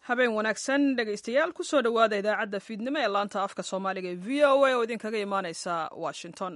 habeen wanaagsan dhegaystayaal kusoo dhowaada idaacadda fiidnimo ee laanta afka soomaaliga ee v o a oo idinkaga imaaneysa washington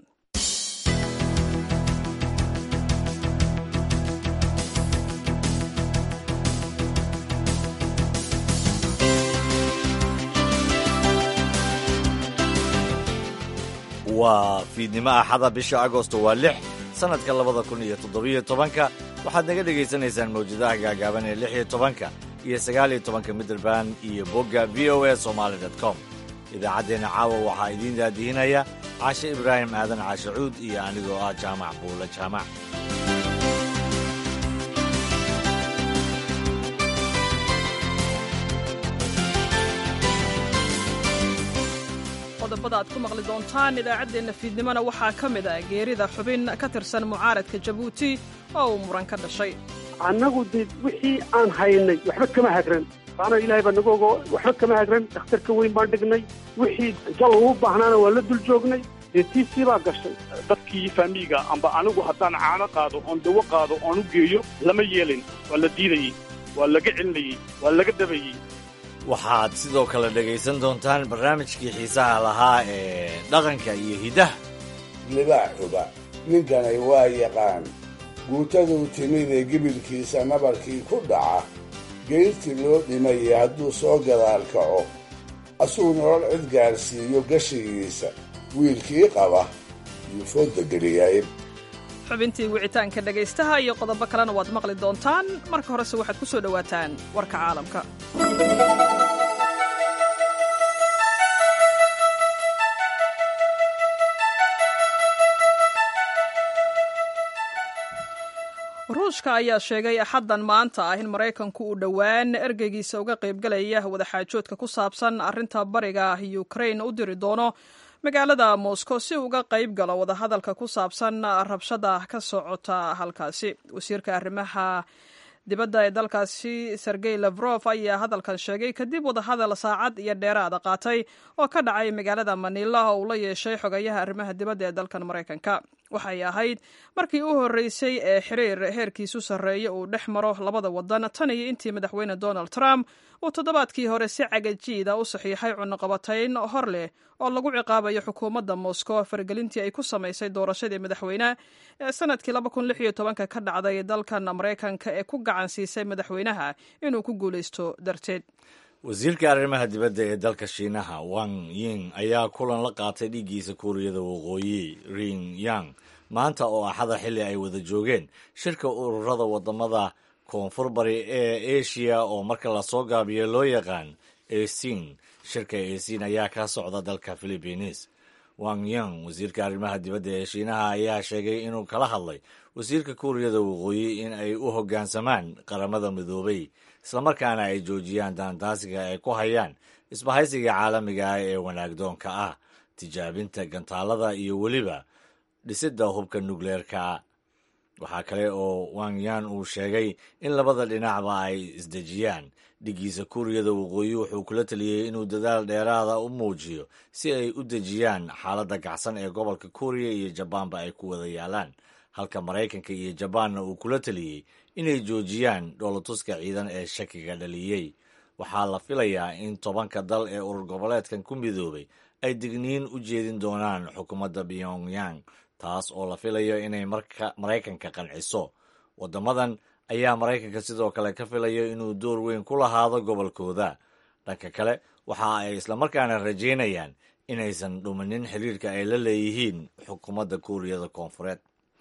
waa fiidnimo axada bisha agosto waa lix sannadka labada kun iyo toddobiyo tobanka waxaad naga dhegaysanaysaan mawjadaha gaagaaban ee lix iyo tobanka iyo sagaal iyo tobanka midrband iyo bogga v o a somaali dot com idaacaddeenna caawa waxaa idiin daadihinaya caashe ibraahim aadan caashe cuud iyo anigoo ah jaamac buulle jaamac qodobada aad ku maqli doontaan idaacaddeenna fiidnimona waxaa ka mid ah geerida xubin ka tirsan mucaaradka jabuuti oo uu muran ka dhashay annagu dee wixii aan haynay waxba kama hagran saana ilaahay baa nagu ogo waxba kama hagran dhakhtarka weyn baan dhignay wixii jal uu baahnaana waa la dul joognay dee tiisii baa gashay dadkii faamiiga amba anigu haddaan caano qaado oon dawo qaado oon u geeyo lama yeelin waa la diidayey waa laga celinayey waa laga dabayey waxaad sidoo kale dhegaysan doontaan barnaamijkii xiisaha lahaa ee dhaqanka iyo hiddaha libaaxuba ninkanay waa yaqaan guutaduu timid ee gibilkiisa nabarkii ku dhaca geyrtii loo dhimayay hadduu soo gadaal kaco asuu nolol cid gaadhsiiyo gashigiisa wiilkii qaba yuu fooda geliyay xubintii wicitaanka dhegaystaha iyo qodobo kalena waad maqli doontaan marka horese waxaad ku soo dhowaataan warka caalamka ruushka ayaa sheegay axaddan maanta ah in maraykanku uu dhowaan ergeygiisa uga qaybgalaya wadaxaajoodka ku saabsan arrinta bariga ukrain u diri doono magaalada moscow si uga qayb galo wadahadalka ku saabsan rabshada ka socota halkaasi wasiirka arrimaha dibadda ee dalkaasi sergey lafrof ayaa hadalkan sheegay kadib wadahadal saacad iyo dheeraada qaatay oo ka dhacay magaalada manila oo uu la yeeshay xogayaha arrimaha dibadda ee dalkan maraykanka waxay ahayd markii u horreysay ee xiriir heerkiisu sarreeya uu dhex maro labada wadan tan iyo intii madaxweyne donald trump uu toddobaadkii hore si cagajiida u saxiixay cunaqabatayn hor leh oo lagu ciqaabayo xukuumadda moscow faragelintii ay ku samaysay doorashadii madaxweyne ee sanadkii ka dhacday dalkan maraykanka ee ku gacan siisay madaxweynaha inuu ku guulaysto darteed wasiirka arrimaha dibadda ee dalka shiinaha wang ying ayaa kulan la qaatay dhiiggiisa kuuriyada waqooyi ring yang maanta oo axada xilli ay wada joogeen shirka ururada wadamada koonfur bari ee asia oo marka lasoo gaabiyo loo yaqaan esin shirka esin ayaa ka socda dalka philibiines wang yang wasiirka arrimaha dibadda ee shiinaha ayaa sheegay inuu kala hadlay wasiirka kuuriyada waqooyi in ay u hoggaansamaan qaramada midoobay islamarkaana ay joojiyaan daandaasiga ay ku hayaan isbahaysiga caalamiga ah ee wanaagdoonka ah tijaabinta gantaalada iyo weliba dhisidda hubka nukleerka waxaa kale oo wangyan uu sheegay in labada dhinacba ay isdejiyaan dhiggiisa kuuriyada waqooyi wuxuu kula taliyey inuu dadaal dheeraada u muujiyo si ay u dejiyaan xaaladda gacsan ee gobolka kuuriya iyo jabaanba ay ku wada yaalaan halka maraykanka iyo jabaanna uu kula taliyey inay joojiyaan dhoolatuska ciidan ee shakiga dhaliyey waxaa la filayaa in tobanka dal ee urur goboleedkan ku midoobay ay digniin u jeedin doonaan xukuumadda pyongyang taas oo la filayo inay maraykanka qanciso waddamadan ayaa maraykanka sidoo kale ka filayo inuu door weyn ku lahaado gobolkooda dhanka kale waxa ay islamarkaana rajaynayaan inaysan dhuminin xiriirka ay la leeyihiin xukuumadda kuuriyada koonfureed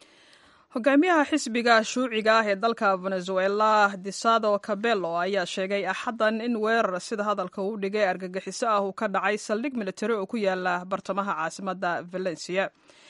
hogaamiyaha xisbiga shuuciga ah ee dalka venezuela disado cabello ayaa sheegay axaddan in weerar sida hadalka uu dhigay argagixiso ah uu ka dhacay saldhig militari oo ku yaala bartamaha caasimadda valencia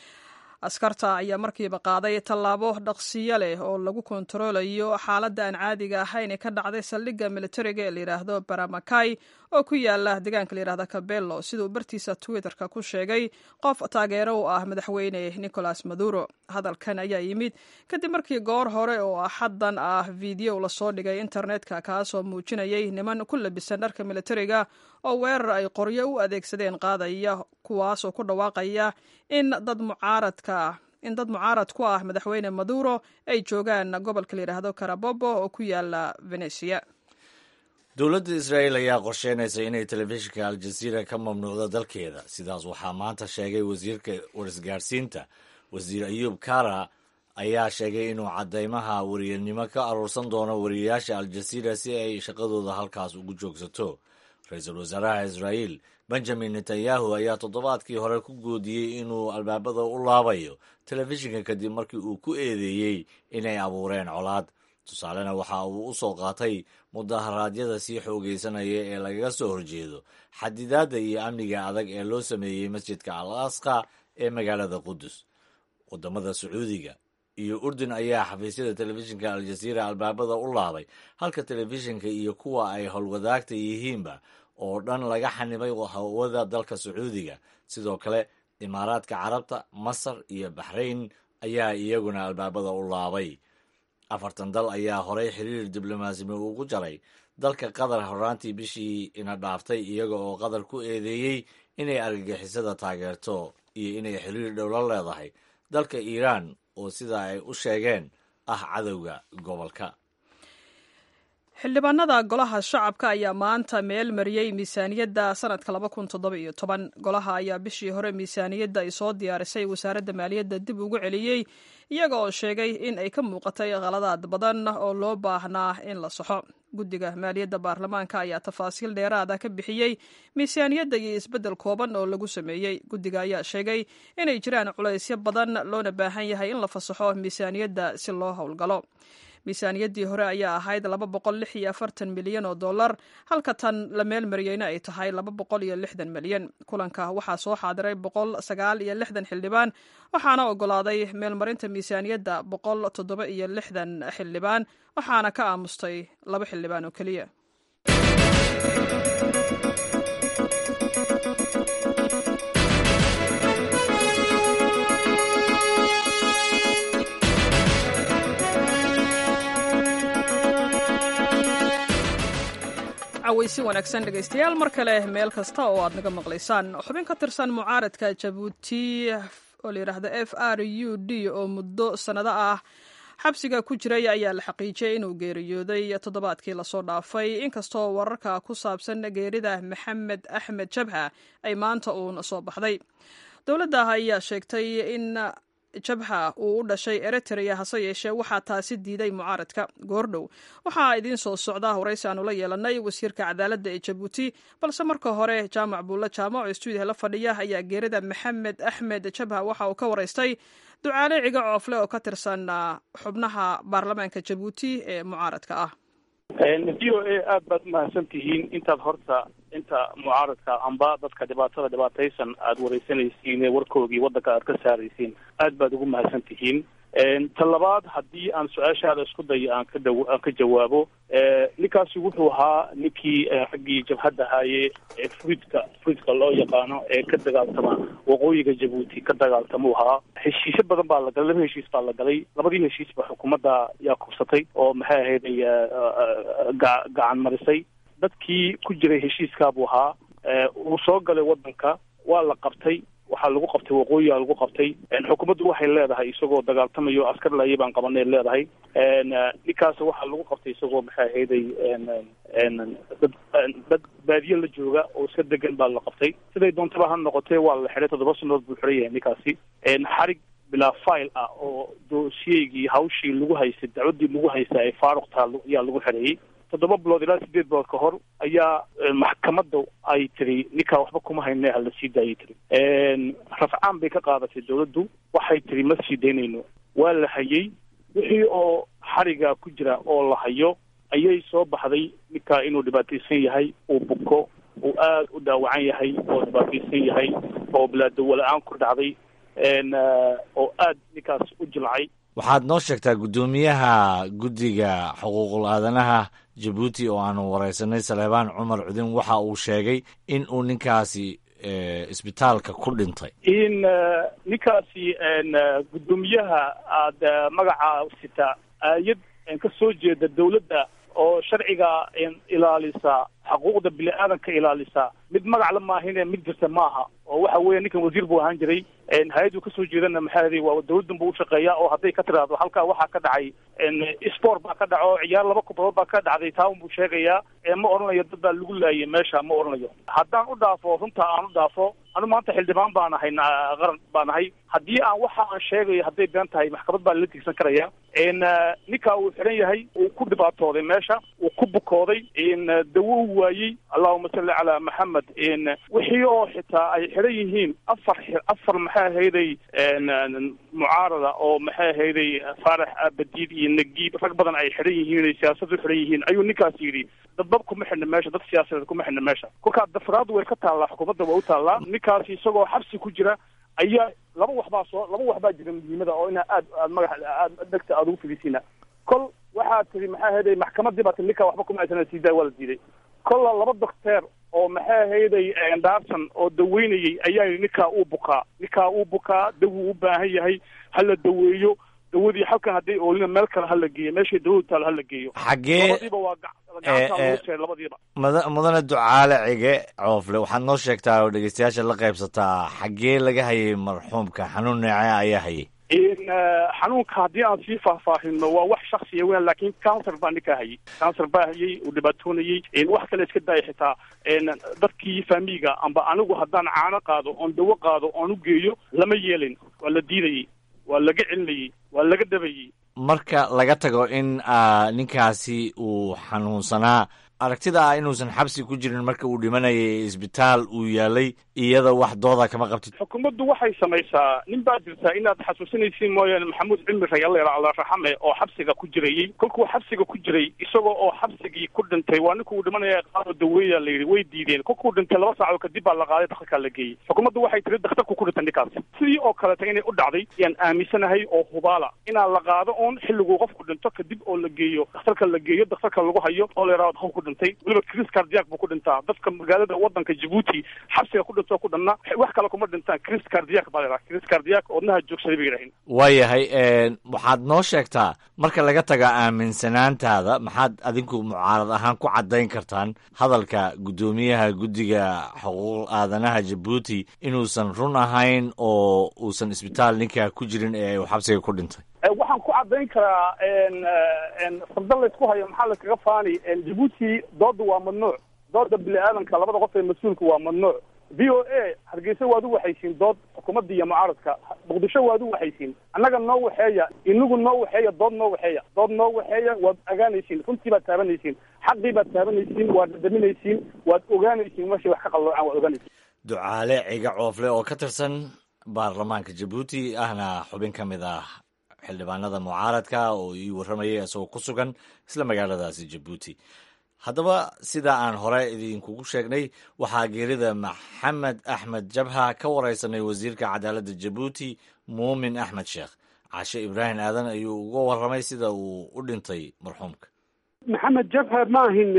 askarta ayaa markiiba qaaday tallaabo dhaqsiyo leh oo lagu kontaroolayo xaaladda aan caadiga ahayn ee ka dhacday saldhigga militariga ee layidhaahdo baramakay oo ku yaala deegaanka layidhahda cabello siduu bartiisa twitterka ku sheegay qof taageero u ah madaxweyne nicolas maduro hadalkan ayaa yimid kadib markii goor hore oo axaddan ah fiideo lasoo dhigay internetka kaasoo muujinayay niman ku labisan dharka militariga oo weerar ay qoryo u adeegsadeen qaadaya kuwaasoo ku dhawaaqaya in dad mucaaradka in dad mucaarad ku ah madaxweyne maduro ay joogaan gobolka layidhaahdo karabobo oo ku yaala venesia dowladda israa'iil ayaa qorsheynaysa inay telefishinka aljaziira ka mamnuucdo dalkeeda sidaas waxaa maanta sheegay wasiirka warisgaarsiinta wasiir ayuub kara ayaa sheegay inuu caddeymaha wariyanimo ka aruursan doono wariyayaasha aljaziira si ay shaqadooda halkaas ugu joogsato ra-iisul wasaaraha israa'iil benjamin netanyahu ayaa toddobaadkii hore ku goodiyey inuu albaabada u laabayo telefishinka kadib markii uu ku eedeeyey inay abuureen colaad tusaalena waxa uu u soo qaatay mudaharaadyada sii xoogaysanaya ee lagaga soo horjeedo xadidaadda iyo amniga adag ee loo sameeyey masjidka al asqa ee magaalada qudus wadamada sacuudiga iyo urdun ayaa xafiisyada telefishinka aljaziira albaabada u laabay halka telefishinka iyo kuwa ay howlwadaagta yihiinba oo dhan laga xanibay hawada dalka sacuudiga sidoo kale imaaraadka carabta masar iyo baxrayn ayaa iyaguna albaabada u laabay afartan dal ayaa horey xiriir diblomaasimi ugu jaray dalka qatar horaantii bishii ina dhaaftay iyaga oo qatar ku eedeeyey inay argagixisada taageerto iyo inay xiriir dhow la leedahay dalka iiraan oo sida ay u sheegeen ah cadowga gobolka xildhibaanada golaha shacabka ayaa maanta meel mariyey miisaaniyadda sanadka laba kun toddoba iyo toban golaha ayaa bishii hore miisaaniyadda ay soo diyaarisay wasaaradda maaliyadda dib ugu celiyey iyaga oo sheegay in ay ka muuqatay khaladaad badan oo loo baahnaa in la saxo guddiga maaliyadda baarlamaanka ayaa tafaasiil dheeraada ka bixiyey miisaaniyadda iyo isbeddel kooban oo lagu sameeyey guddiga ayaa sheegay inay jiraan culaysyo badan loona baahan yahay in la fasaxo miisaaniyadda si loo howlgalo miisaaniyaddii hore ayaa ahayd laba boqol lix iyo afartan milyan oo dollar halka tan la meel mariyeyna ay tahay laba boqol iyo lixdan milyan kulanka waxaa soo xaadiray boqol sagaal iyo lixdan xildhibaan waxaana ogolaaday meelmarinta miisaaniyadda boqol toddoba iyo lixdan xildhibaan waxaana ka aamustay laba xildhibaan oo keliya cawaysi wanaagsan dhegaystayaal mar kale meel kasta oo aad naga maqlaysaan xubin ka tirsan mucaaradka jabuuti oo layidhaahdo f r u d oo muddo sannado ah xabsiga ku jiray ayaa la xaqiijiyey inuu geeriyooday toddobaadkii lasoo dhaafay inkastoo wararka ku saabsan geerida maxamed axmed jabha ay maanta uun soo baxday dowladda ayaa sheegtay in jabha uu u dhashay eritrea hase yeeshee waxaa taasi diiday mucaaradka goordhow waxaa idiin soo socda waraysi aanu la yeelanay wasiirka cadaaladda ee jabuuti balse marka hore jaamac buulle jaamac oo stuudiyaha la fadhiya ayaa geerida maxamed axmed jabha waxa uu ka waraystay ducaale ciga coofle oo ka tirsan xubnaha baarlamaanka jabuuti ee mucaaradka ah v o a aad baad umahadsan tihiin intaad horta inta mucaaradka amba dadka dhibaatada dhibaataysan aada wareysanaysiin ee warkoogii waddanka aad ka saaraysiin aad baad ugu mahadsan tihiin ta labaad haddii aan su-aashaada isku dayo aan ka da aan ka jawaabo ninkaasi wuxuu ahaa ninkii raggii jabhadda ahaaye ee fruidka fruidka loo yaqaano ee ka dagaaltama waqooyiga jabuuti ka dagaaltamuu ahaa heshiisyo badan baa la galay laba heshiis baa la galay labadii heshiisba xukuumadda yaa kubsatay oo maxay ahayd ay ga- gacan marisay dadkii ku jiray heshiiskaabuu ahaa uu soo galay waddanka waa la qabtay waxaa lagu qabtay waqooyiga lagu qabtay xukuumaddu waxay leedahay isagoo dagaaltamayo askar laaya baan qabanay leedahay ninkaas waxaa lagu qabtay isagoo maxay ahayday dad dad baadiye la jooga oo iska degan baa la qabtay siday doontaba ha noqotee waa la xidhay toddoba sanood buu xiran yahay ninkaasi xarig bilaa file ah oo doosiyeygii hawshii lagu haystay dacwaddii lagu haystay ay faaruq taha ayaa lagu xidhayay toddoba bilood ilaa sideed bilood ka hor ayaa maxkamadda ay tiri ninkaa waxba kuma hayne hala sii daayay tiri rafcaan bay ka qaadatay dawladdu waxay tiri ma sii daynayno waa la hayay wixii oo xariga ku jira oo la hayo ayay soo baxday ninkaa inuu dhibaataysan yahay uu buko uu aada u dhaawacan yahay oo dhibaataysan yahay oo bilaadowa la-aan ku dhacday oo aada ninkaas u jilcay waxaad noo sheegtaa guddoomiyaha guddiga xuquuqul aadanaha jabuuti oo aanu wareysanay saleebaan cumar cudin waxa uu sheegay in uu ninkaasi isbitaalka ku dhintay in ninkaasi guddoomiyaha aada magaca sita aayad ka soo jeeda dawladda oo sharciga ilaalisa xuquuqda bini aadanka ilaalisa mid magac la maahine mid jirta ma aha oo waxa weeye ninkan wasiir buu ahaan jiray hay-addu kasoo jeedana maxaa yidhi waa dawladdan buu ushaqeeya oo hadday ka tiraahdo halkaa waxaa ka dhacay sport baa ka dhaco ciyaar laba kubadood baa ka dhacday taa unbuu sheegayaa ma odhanayo dad baa lagu laayay meesha ma odhanayo haddaan u dhaafo runta aan u dhaafo anu maanta xildhibaan baan ahay qaran baan ahay haddii aan waxa aan sheegayo hadday been tahay maxkamad baa lala tigsan karaya ninkaa uu xiran yahay uu ku dhibaatooday meesha uu ku bukooday dawo u waayey allahuma salli calaa maxamed wixii oo xitaa ay xiran yihiin afar afar maxay ahayday mucaarada oo maxay ahayday faarax abadiid iyo nagiib rag badan ay xiran yihiin ay siyaasad u xiran yihiin ayuu ninkaas yidhi dadbab kuma xidhna meesha dad siyaasadeed kuma xidhna meesha kolkaa dafraadu way ka taallaa xukuumadda waa u taallaa ninkaasi isagoo xabsi ku jira ayaa laba wax baa soo laba wax baa jira muhiimada oo inaa aad aad magax aad dhegta aada ugu fidisiina kol waxaa tiri maxaa ahayday maxkamadii baa tiri ninkaa waxba kuma aysan siidaa waa la diiday kolla laba docteer oo maxay ahayday daarsan oo daweynayay ayaa yidhi ninkaa uu bukaa ninkaa uu bukaa dawuu u baahan yahay hala daweeyo dawadii halkan hadday oolina meel kale hala geeyo meeshay dawadu taal hala geeyo xaggee labadiiba waa gacanta lagu sheegay labadiiba mada mudane ducaale cige coofle waxaad noo sheegtaa oo dhegeystayaasha la qaybsataa xaggee laga hayay marxuumka xanuun neece ayaa hayay xanuunka haddii aan sii faahfaahino waa wax shaksiya weyn laakiin cancer baa ninkaa hayay cancer baa hayay uu dhibaatoonayey wax kale iska daaya xitaa dadkii faamiga amba anigu haddaan caano qaado oon dawo qaado oon u geeyo lama yeelin waa la diidayey waa laga celinayey waa laga dabayey marka laga tago in ninkaasi uu xanuunsanaa aragtida ah inuusan xabsi ku jirin marka uu dhimanayay isbitaal uu yaalay iyada wax dooda kama qabtid xukuumaddu waxay samaysaa nin baa jirtaa inaad xasuusinaysiin mooyaane maxamuud cimri rayalla alla raxame oo xabsiga ku jirayey kolkuu xabsiga ku jiray isagoo oo xabsigii ku dhintay waa ninka uu dhimanaya qaado daweeya la yidhi way diideen kolkuu dhintay laba saacadood kadib baa la qaaday daktarkaa la geeyey xukuumaddu waxay tiri daktarku ku dhintay ninkaas sidii oo kaleta inay u dhacday yaan aaminsanahay oo hubaala inaa la qaado oon xilliguu qofku dhinto kadib oo la geeyo daktarka la geeyo daktarka lagu hayo oo la yidhahdo qofku dhintay weliba chris cardiac buu ku dhintaa dadka magaalada wadanka jabuuti xabsiga ku dhintoo ku dhanna wax kale kuma dhintaan chris cardiac baa la yidhaha chris cardiac oodnaha joogsaday bay yidhahin waayahay waxaad noo sheegtaa marka laga taga aaminsanaantaada maxaad adinku mucaarad ahaan ku caddayn kartaan hadalka guddoomiyaha guddiga xuquuq aadanaha jabuuti inuusan run ahayn oo uusan isbitaal ninkaa ku jirin ee uu xabsiga ku dhintay waxaan ku caddayn karaa fardan laysku hayo maxaa laskaga faani jabuuti dooda waa mamnuuc dooda bini aadanka labada qof ee mas-uulka waa mamnuuc v o a hargeysa waad u waxaysiin dood xukuumadda iyo mucaaradka muqdisho waad u waxaysiin annaga noo waxeeya inagu noo waxeeya dood noo waxeeya dood noo waxeeya waad ogaanaysiin runtii baad taabanaysiin xaqii baad taabanaysiin waad dhadhaminaysiin waad ogaanaysiin meeshay wax ka qalloocaan waad ogaanaysiin ducaale ciga coofle oo ka tirsan baarlamaanka jabuuti ahna xubin ka mid ah xildhibaanada mucaaradka oo ii warramayay isagoo ku sugan isla magaaladaasi jabuuti haddaba sida aan hore idinkugu sheegnay waxaa geerida maxamed axmed jabha ka wareysanay wasiirka cadaaladda jabuuti muumin axmed sheekh cashe ibraahim aadan ayuu uga warramay sida uu u dhintay marxuumka maxamed jabha ma ahin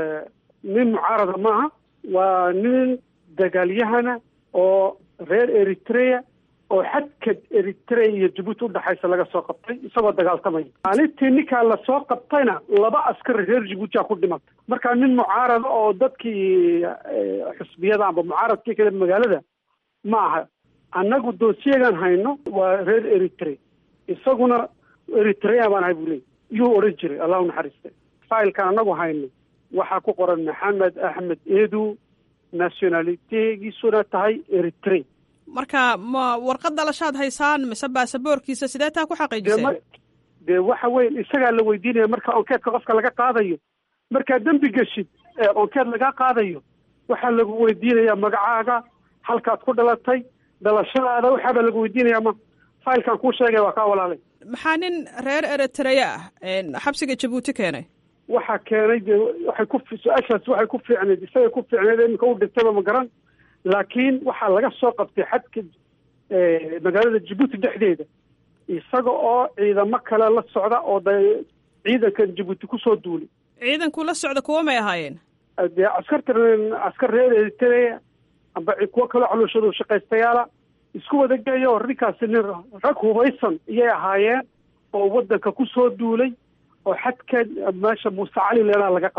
nin mucaarada maaha waa nin dagaalyahana oo reer eritrea oo xadka eritrea iyo jabuuti udhexaysa laga soo qabtay isagoo dagaaltamaya maalintii ninkaa lasoo qabtayna laba askari reer jabuuti a ku dhimatay marka nin mucaarada oo dadkii xusbiyada amba mucaaradkii kale magaalada ma aha annagu doosiyagan hayno waa reer eritrea isaguna eritrea baan ahay buu leey yuu odhan jiray allahu naxariiste failkan annagu hayno waxaa ku qoran maxamed axmed edu nationalitegiisuna tahay eritrea marka ma warqad dhalashaad haysaan mise baasaboorkiisa sidee taa ku xaqiijiseen dee waxa weyn isagaa la weydiinaya marka onkeedka qofka laga qaadayo markaa dembi geshid ee onkeed laga qaadayo waxaa lagu weydiinaya magacaaga halkaad ku dhalatay dhalashadaada waxaabaa lagu weydiinaya ma failkan kuu sheegaya waa kaa walaalay maxaa nin reer eritrea ah xabsiga jabuuti keenay waxaa keenay dee waxay ku su-aashaas waxay ku fiicneyd isagay ku fiicneyd iminka u dhintayba ma garan laakiin waxaa laga soo qabtay xadka magaalada jabuuti dhexdeeda isaga oo ciidamo kale la socda oo da ciidankan jabuuti kusoo duulay ciidanku la socda kuwa may ahaayeen dee askarta askar reer eritrea amba kuwo kaloo calooshadu shaqaystayaala isku wada geeya oo ninkaasi nin rag hubaysan iyay ahaayeen oo waddanka kusoo duulay oo xadka meesha muuse cali leelaa laga qabtay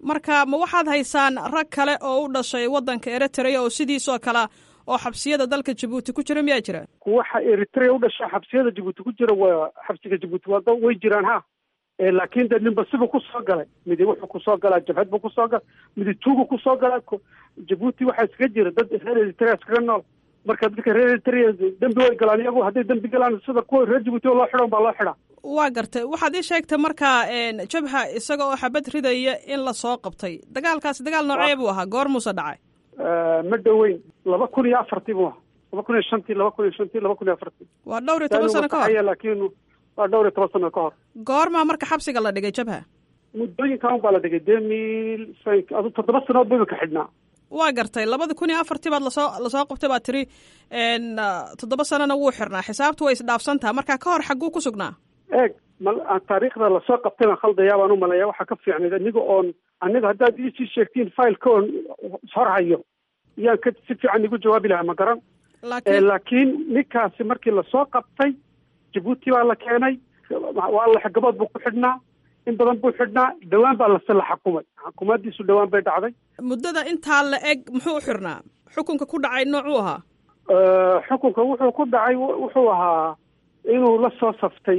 marka ma waxaad haysaan rag kale oo u dhashay waddanka eritrea oo sidiisoo kale oo xabsiyada dalka jabuuti ku jira miyaa jira kuwaxa eritrea u dhasha xabsiyada jabuuti ku jira waa xabsiga jabuuti waa way jiraan ha laakiin de ninba sibuu kusoo galay midi wuxuu kusoo galaa jabhad buu kusoo galay midi tuugu kusoo galaa jabuuti waxaa iskaga jira dad reer eritrea iskaga nool marka dadka reer eritrea dembi way galaan iyagu hadday dembi galaan sida kuwa reer jabuuti oo loo xidhan baa loo xidhaa waa gartay waxaad ii sheegtay markaa jabha isaga oo xabad ridaya in lasoo qabtay dagaalkaasi dagaal noocee buu ahaa goor muuse dhacay ma dhoweyn laba kun iyo afartii buu ahaa laba kun iyo shantii laba kun iyo shantii laba kun iyo afartii waa dhowr iyo toban sano ka hor laakiin waa dhowr iyo toban sano ka hor goormaa marka xabsiga la dhigay jabha muddooyinkan baa la dhigay deux mille cinq adu toddoba sanood ba imika xidhnaa waa gartay labada kun iyo afartii baad lasoo lasoo qabtay baad tiri toddoba sanona wuu xirnaa xisaabtu way isdhaafsan taha marka ka hor xagguu ku sugnaa eeg mal taariikhda lasoo qabtay baan khaldayaa baan u maleeya waxaa ka fiicnayd aniga oon aniga haddaad iisii sheegtiin fileka oon hor hayo yaan ka si fiican igu jawaabi lahaa ma garan laakiin ninkaasi markii lasoo qabtay jabuuti baa la keenay waa la gabood buu ku xidhnaa in badan buu xidhnaa dhowaan baa lase la xakumay xukuumaddiisu dhowaan bay dhacday muddada intaa la eg muxuu u xirnaa xukunka ku dhacay noocuu ahaa xukunka wuxuu ku dhacay wuxuu ahaa inuu la soo saftay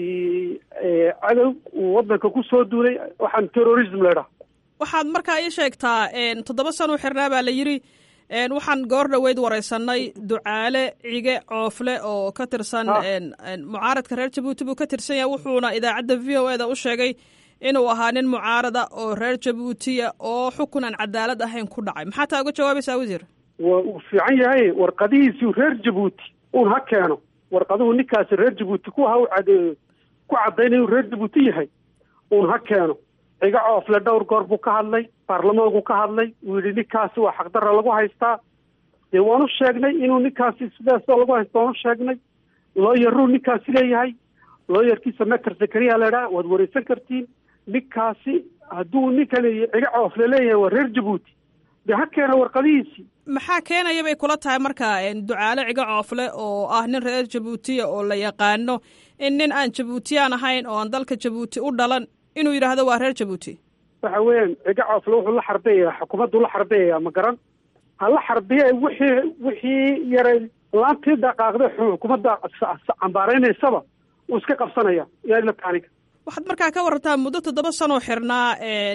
cadow uu waddanka ku soo duulay waxaan terrorism leedhaha waxaad markaa ii sheegtaa toddoba sana u xirnaa baa la yidhi waxaan goor dhoweyd wareysanay ducaale cige coofle oo ka tirsan mucaaradka reer jabuuti buu ka tirsan yahay wuxuuna idaacadda v o e da u sheegay inuu ahaa nin mucaarada oo reer jabuutiya oo xukun aan cadaalad ahayn ku dhacay maxaa taa uga jawaabaysaa wasiir wa uu fiican yahay warqadihiisii reer jabuuti uun ha keeno warqaduhu ninkaasi reer jabuuti ku ha cad ku caddaynay inuu reer jabuuti yahay uun ha keeno ciga coofle dhowr goor buu ka hadlay baarlamaanku ka hadlay uu yidhi ninkaasi waa xaqdarra lagu haystaa dee waanu sheegnay inuu ninkaasi sidaasoo lagu haysta waanu sheegnay looyaruu ninkaasi leeyahay looyarkiisa meter zakariya laydhaha waad wareysan kartiin ninkaasi hadduu ninkani ciga coofle leeyahay waa reer jabuuti dee ha keena warqadihiisii maxaa keenaya bay kula tahay marka ducaale ciga coofle oo ah nin reer jabuutiya oo la yaqaano in nin aan jabuutiyaan ahayn oo aan dalka jabuuti u dhalan inuu yidhaahdo waa reer jabuuti waxa weeyaan ciga coofle wuxuu la xarbeeyaa xukuumaddu la xarbeeyaa ma garan ha la xarbiye wixii wixii yaray laantii dhaqaaqday xukuumadda cambaaraynaysaba uu iska qabsanaya yaa ila taaniga waxaad markaa ka warantaa muddo toddoba sanoo xirnaa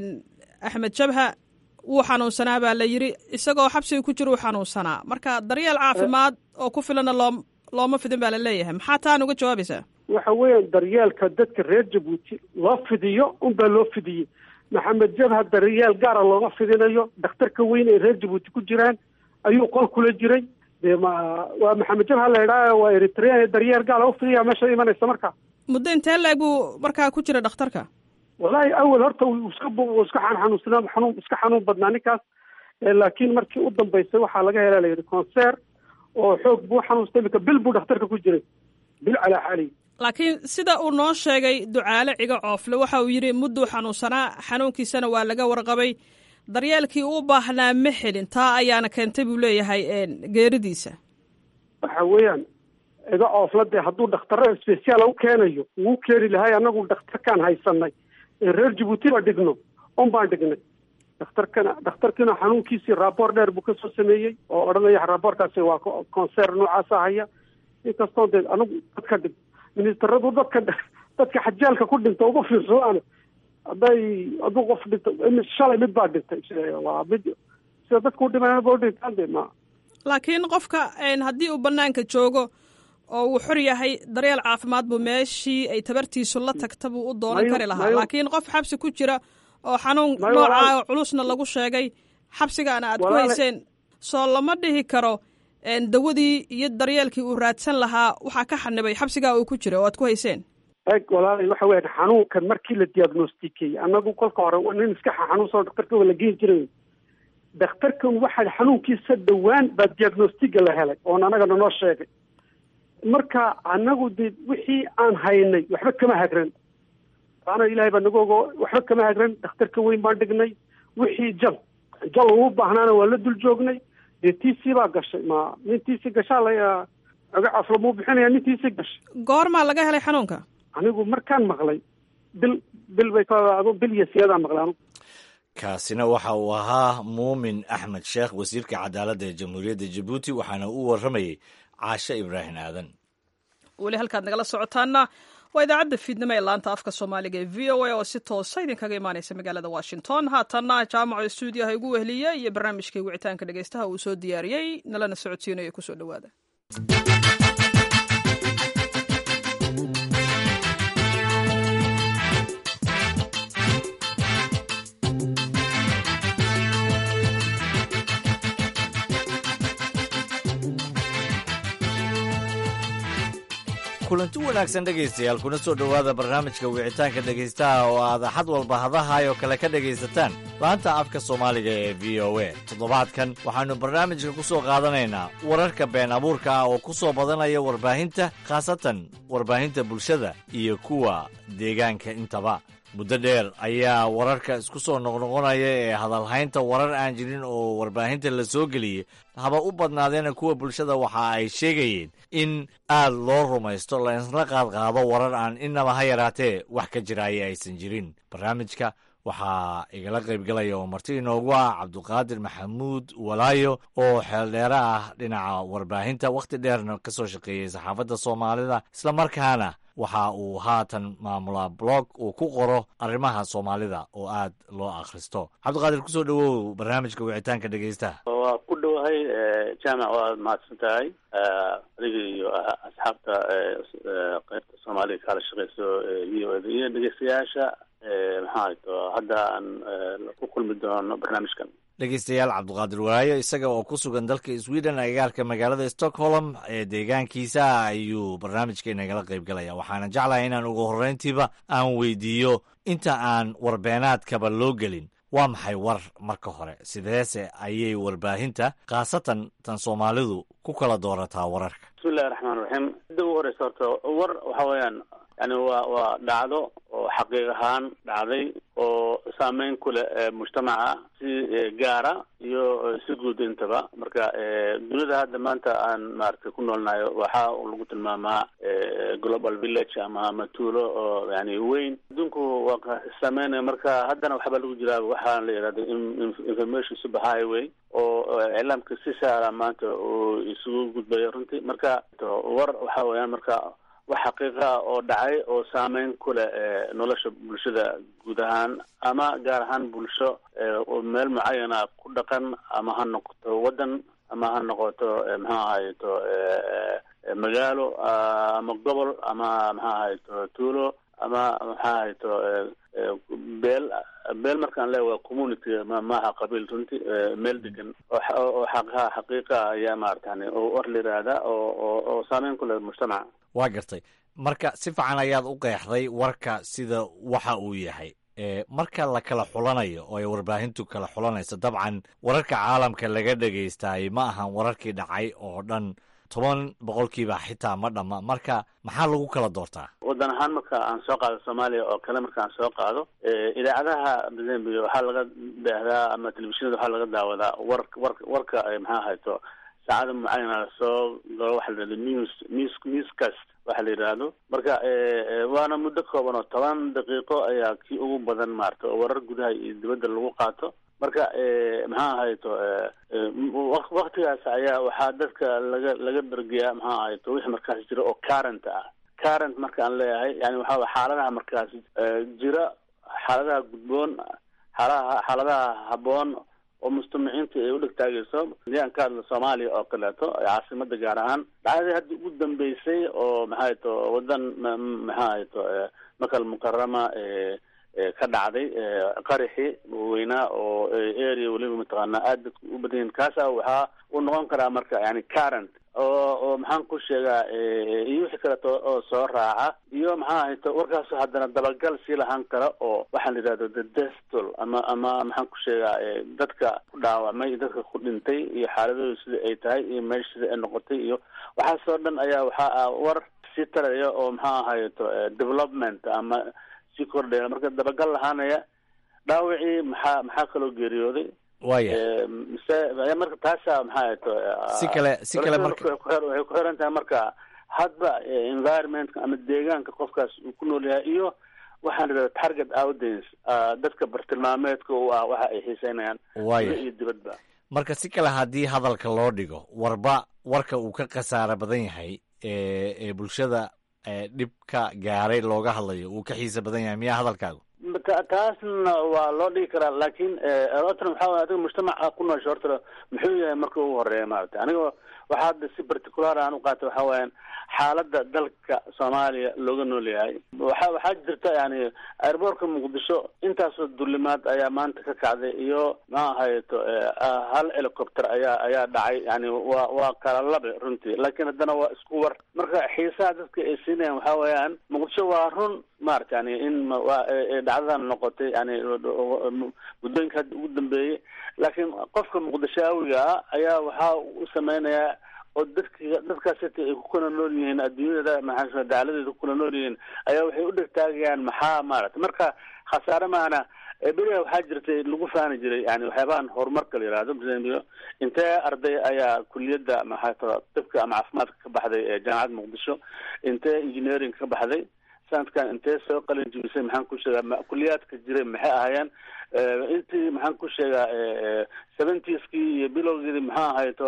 axmed jabha wuu xanuunsanaa baa la yidhi isagoo xabsiga ku jira uu xanuunsanaa marka daryeel caafimaad oo ku filana loo looma fidin baa la leeyahay maxaa taan uga jawaabaysaa waxa weeyaan daryeelka dadka reer jabuuti loo fidiyo unbaa loo fidiyey maxamed jabha daryeel gaara looma fidinayo dhakhtarka weyn ay reer jabuuti ku jiraan ayuu qol kula jiray dee ma waa maxamed jabha la idhaa waa eritrea daryeel gaala ufidiya meesha imanaysa marka muddo intee la-eg buu markaa ku jira dhakhtarka wallahi awel horta iska iska xanuunsanaa xanuun iska xanuun badnaa ninkaas laakiin markii u dambaysay waxaa laga helaa layidhi concer oo xoog buu xanuunstay imika bil buu dhakhtarka ku jiray bil calaa xaalihi laakiin sida uu noo sheegay ducaale ciga coofle waxa uu yidhi mudduu xanuunsanaa xanuunkiisana waa laga warqabay daryeelkii u baahnaa ma helin taa ayaana keentay buu leeyahay geeridiisa waxa weeyaan ciga coofla dee hadduu dhakhtarro speciaala u keenayo wuu keeni lahay annagu dhakhtarkaan haysanay ee reer jabuuti ba dhigno un baan dhignay dhakhtarkana dhakhtarkiina xanuunkiisii raaboor dheer buu kasoo sameeyey oo odhanaya raaboorkaasi waa concer noocaasa haya inkastoo dee anagu dadka dhig ministeradu dadka dadka xajaalka ku dhinta uma fiirsadaan hadday hadduu qof dhinto shalay mid baa dhintay waa mid sida dadka udhimanaba udhintaan de ma laakiin qofka haddii uu banaanka joogo oo uu xor yahay daryeel caafimaad buu meeshii ay tabartiisu la tagta buu u doonan kari lahaa laakiin qof xabsi ku jira oo xanuun noocaa oo culusna lagu sheegay xabsigaana aad ku hayseen soo lama dhihi karo dawadii iyo daryeelkii uu raadsan lahaa waxaa ka xanibay xabsigaa uu ku jira oo aad ku hayseen eg walaalay waxa weya xanuunkan markii la diagnostikeyey annagu kolka hore nin iska xanuunsan dhakhtarka waa la geeni jiray dhakhtarkan waxaa xanuunkiisa dhowaan baa diagnostiga la helay oon annagana noo sheegay marka annagu de wixii aan haynay waxba kama hagran taana ilaahay baa nagu ogo waxba kama hagran dhakhtarka weyn baan dhignay wixii jal jal uu baahnaana waa la dul joognay dee tiisii baa gashay ma nintiisii gashaa la aga caflamuu bixinaya nintiisii gashay goormaa laga helay xanuunka anigu markaan maqlay bil bil bay ka adu bil iyo siyaadaan maqlay anigu kaasina waxa uu ahaa muumin axmed sheekh wasiirka cadaaladda ee jamhuuriyadda jabuuti waxaana uu warramayey caashe ibraahim aadan weli halkaad nagala socotaana waa idaacadda fiidnimo ee laanta afka soomaaliga ee v o a oo si toosa idinkaga imaanaysa magaalada washington haatanna jaamaco stuudiyaha igu wehliya iyo barnaamijkai wicitaanka dhegeystaha uu soo diyaariyey nalana socodsiinayo kusoo dhowaada kulanti wanaagsan dhegaystayaal kuna soo dhowaada barnaamijka wicitaanka dhegaystaha oo aad axad walba hadahaayoo kale ka dhegaysataan laanta afka soomaaliga ee v o a toddobaadkan waxaannu barnaamijka ku soo qaadanaynaa wararka been abuurka ah oo ku soo badanaya warbaahinta khaasatan warbaahinta bulshada iyo kuwa deegaanka intaba muddo dheer ayaa wararka isku soo noqnoqonaya ee hadalhaynta warar aan jirin oo warbaahinta la soo geliyey haba u badnaadeena kuwa bulshada waxa ay sheegayeen in aad loo rumaysto la isla qaadqaado warar aan inaba ha yaraatee wax ka jiraaya aysan jirin barnaamijka waxaa igala qaybgalaya oo marti inoogu ah cabduqaadir maxamuud walaayo oo xeeldheere ah dhinaca warbaahinta wakhti dheerna ka soo shaqeeyey saxaafadda soomaalida islamarkaana waxa uu haatan maamulaa blog uu ku qoro arrimaha soomaalida oo aad loo akhristo cabdiqaadir kusoo dhowow barnaamijka wicitaanka dhegeystaha waa ku dhowahay jaamac waad mahadsan tahay adiga iyo asxaabta qaybta soomaaliga kaala shaqeyso v o iyo dhegeystayaasha maxaa hayto hadda aan ku kulmi doono barnaamijkan dhegeystayaal cabdiqaadir walaayo isaga oo ku sugan dalka sweden agagaarka magaalada stockholm ee deegaankiisa ayuu barnaamijka inagala qayb galaya waxaana jeclahay inaan ugu horreyntiiba aan weydiiyo inta aan warbeenaadkaba loo gelin waa maxay war marka hore sideese ayay warbaahinta khaasatan tan soomaalidu ku kala doorataa wararka bismillahi raxmaan raxiim midda ugu horeysa horta war waxa weeyaan yani waa waa dhacdo oo xaqiiq ahaan dhacday oo saameyn ku leh mujtamaca si gaara iyo si guud intaba marka dunida hadda maanta aan maaragtay ku noolnahay waxaa lagu tilmaamaa global village ama ama tuulo oo yani weyn adduunku waa saameynaya marka haddana waxbaa lagu jiraa waxaa la yidhahda information super highway oo iclaamka si saara maanta uu isugu gudbayo runtii marka war waxa weeyaan marka wax xaqiiqa ah oo dhacay oo saameyn ku leh nolosha bulshada guud ahaan ama gaar ahaan bulsho meel mucayana ku dhaqan ama ha noqoto waddan ama ha noqoto maxaa ahayto magaalo ama gobol ama maxaa ahayto tuulo ama maxaa ahayto beel beel markaan leeya waa community maaha qabiil runtii meel degan oo xaqaha xaqiiqa ayaa maaratan oo war la yihahda oo oo saameyn ku leh mujtamaca waa gartay marka si fiican ayaad u qeexday warka sida waxa uu yahay marka la kala xulanayo oo ay warbaahintu kala xulanayso dabcan wararka caalamka laga dhegaystaay ma ahan wararkii dhacay oo dhan toban boqolkiiba xitaa ma dhamma marka maxaa lagu kala doortaa waddan ahaan marka aan soo qaado soomaaliya oo kale marka aan soo qaado idaacadaha mozambique waxaa laga daahdaa ama telefishinada waxaa laga daawadaa war war warka maxaa hayto saacada mucayana lasoo galo waxa la yidhahdo news news newscast waxa la yidhaahdo marka waana muddo kooban oo toban daqiiqo ayaa kii ugu badan maarata oo warar gudaha iyo dibadda lagu qaato marka maxaa ahayto waktigaas ayaa waxaa dadka laga laga bergeyaa maxaa ahayto wixii markaas jira oo current ah current marka aan leeyahay yani waxaa xaaladaha markaas jira xaaladaha gudboon xaaladaha xaaladaha habboon oo mujtamaciinta ay u dhegtaagayso hadii aan ka hadlo soomaaliya oo kaleeto caasimada gaar ahaan dhacdadii hadda ugu dambeysay oo maxaa to wadan maxaa hayto makal mukarama ka dhacday qaraxi weynaa oo area weliba mataqaanaa aad dadku u badan yihin kaasa waxaa uu noqon karaa marka yani current oo oo maxaan ku sheegaa iyo wixii kaleeto oo soo raaca iyo maxaa hayto warkaas haddana dabagal sii lahaan kara oo waxaan la yidhahdo the destol ama ama maxaan ku sheegaa dadka ku dhaawacmay iyo dadka ku dhintay iyo xaaladooda sida ay tahay iyo meesha sida ay noqotay iyo waxaasoo dhan ayaa waxaa ah war sii taraya oo maxaa ahayto development ama sii kordhaya marka dabagal lahaanaya dhaawacii maxaa maxaa kaloo geeriyooday waya mise marka taasa maxaa hayto si kale si kale marka waxay ku xiran tahay marka hadba environmentka ama deegaanka qofkaas uu ku nool yahay iyo waxaan idhahda target audience dadka bartilmaameedka u ah waxa ay xiiseynayaan waaya iyo dibadba marka si kale haddii hadalka loo dhigo warba warka uu ka khasaaro badan yahay ee ee bulshada dhibka gaaray looga hadlayo uu ka xiisa badan yahay miyaa hadalkaagu taasna waa loo dhigi karaa laakiin otran waxaa way adiga mujtamaca ku noosha horta muxuu yahay marka ugu horeeya maarata aniga waxaa hadda si particular aan uqaatay waxa weeyaan xaaladda dalka soomaaliya looga nool yahay waxa waxaa jirta yani airboortka muqdisho intaasoo dulimaad ayaa maanta ka kacday iyo ma ahayto hal helicopter ayaa ayaa dhacay yani waa waa kala labe runtii laakiin haddana waa isku war marka xiisaha dadka ay siinayaan waxa weeyaan muqdisho waa run maarata yani in waa dhacdadan noqotay yani muddooyinka hadda ugu dambeeyey laakiin qofka muqdishaawiga ah ayaa waxaa u sameynayaa oo dadka dadkaasita ay ku kala nool yihiin adduunyada maxaa dacaladeeda ku kala nool yihiin ayaa waxay u dhegtaagayaan maxaa maarata marka khasaare maana beriga waxaa jirtay lagu faani jiray yani waxyaabahan horumarka la yihahdo msambio intee arday ayaa kuliyadda maxaa tibka ama caafimaadka ka baxday ee jaamacadda muqdisho intee engineering ka baxday sanadkan intee soo qalin jibisay maxaan ku sheegaa kuliyaadka jiray maxay ahaayeen intii maxaan ku sheegaa seventieski iyo bilowgeedii maxaa ahayto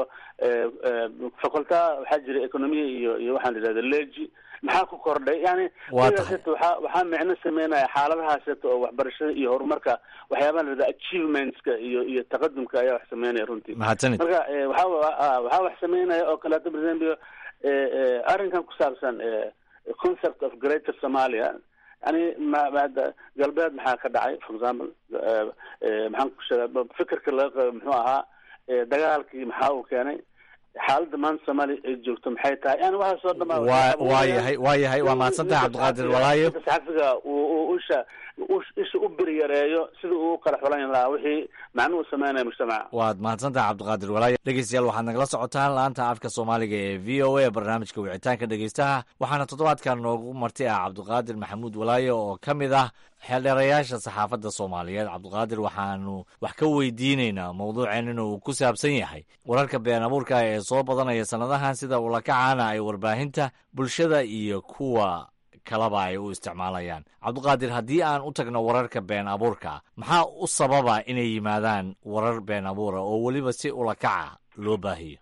faculta waxaa jiray economiya iyo iyo waxaan idhahda leji maxaa ku kordhay yani sidaaseta waxaa waxaa micno sameynaya xaaladahaaseta oo waxbarashada iyo horumarka waxyaabaha lahahda achievementska iyo iyo taqadumka ayaa wax sameynaya runtii mahadsanid marka waxa waxaa wax sameynaya oo kaleeto presembio arrinkan ku saabsan concept of greater somalia yani mada galbeed maxaa ka dhacay for example maxaan ku sheega fikirka laga qabo muxuu ahaa dagaalkii maxaa uu keenay xaaladda maanta soomaaliya ay joogto maxay tahay yani waxaas oo dhama waa waa yahay waa yahay waa mahadsantahay cabdiqaadir walaayo saxafiga uu usha isha u beri yareeyo sida uu kala xulan lahaa wixii macnuhu sameynaya mujtamaca waad mahadsantahay cabdiqaadir walaayo dhegeystayaal waxaad nagala socotaan laanta afka soomaaliga ee v o a barnaamijka wicitaanka dhegeystaha waxaana toddobaadkan noogu marti ah cabdiqaadir maxamuud walaayo oo ka mid ah xeeldheerayaasha saxaafadda soomaaliyeed cabdiqaadir waxaanu wax ka weydiineynaa mawduuceen inuu ku saabsan yahay wararka been abuurka ee soo badanaya sannadahan sida ulakacaana ay warbaahinta bulshada iyo kuwa kalaba ay u isticmaalayaan cabdiqaadir haddii aan u tagno wararka been abuurka maxaa u sababa inay yimaadaan warar been abuura oo weliba si ulakaca loo baahiyo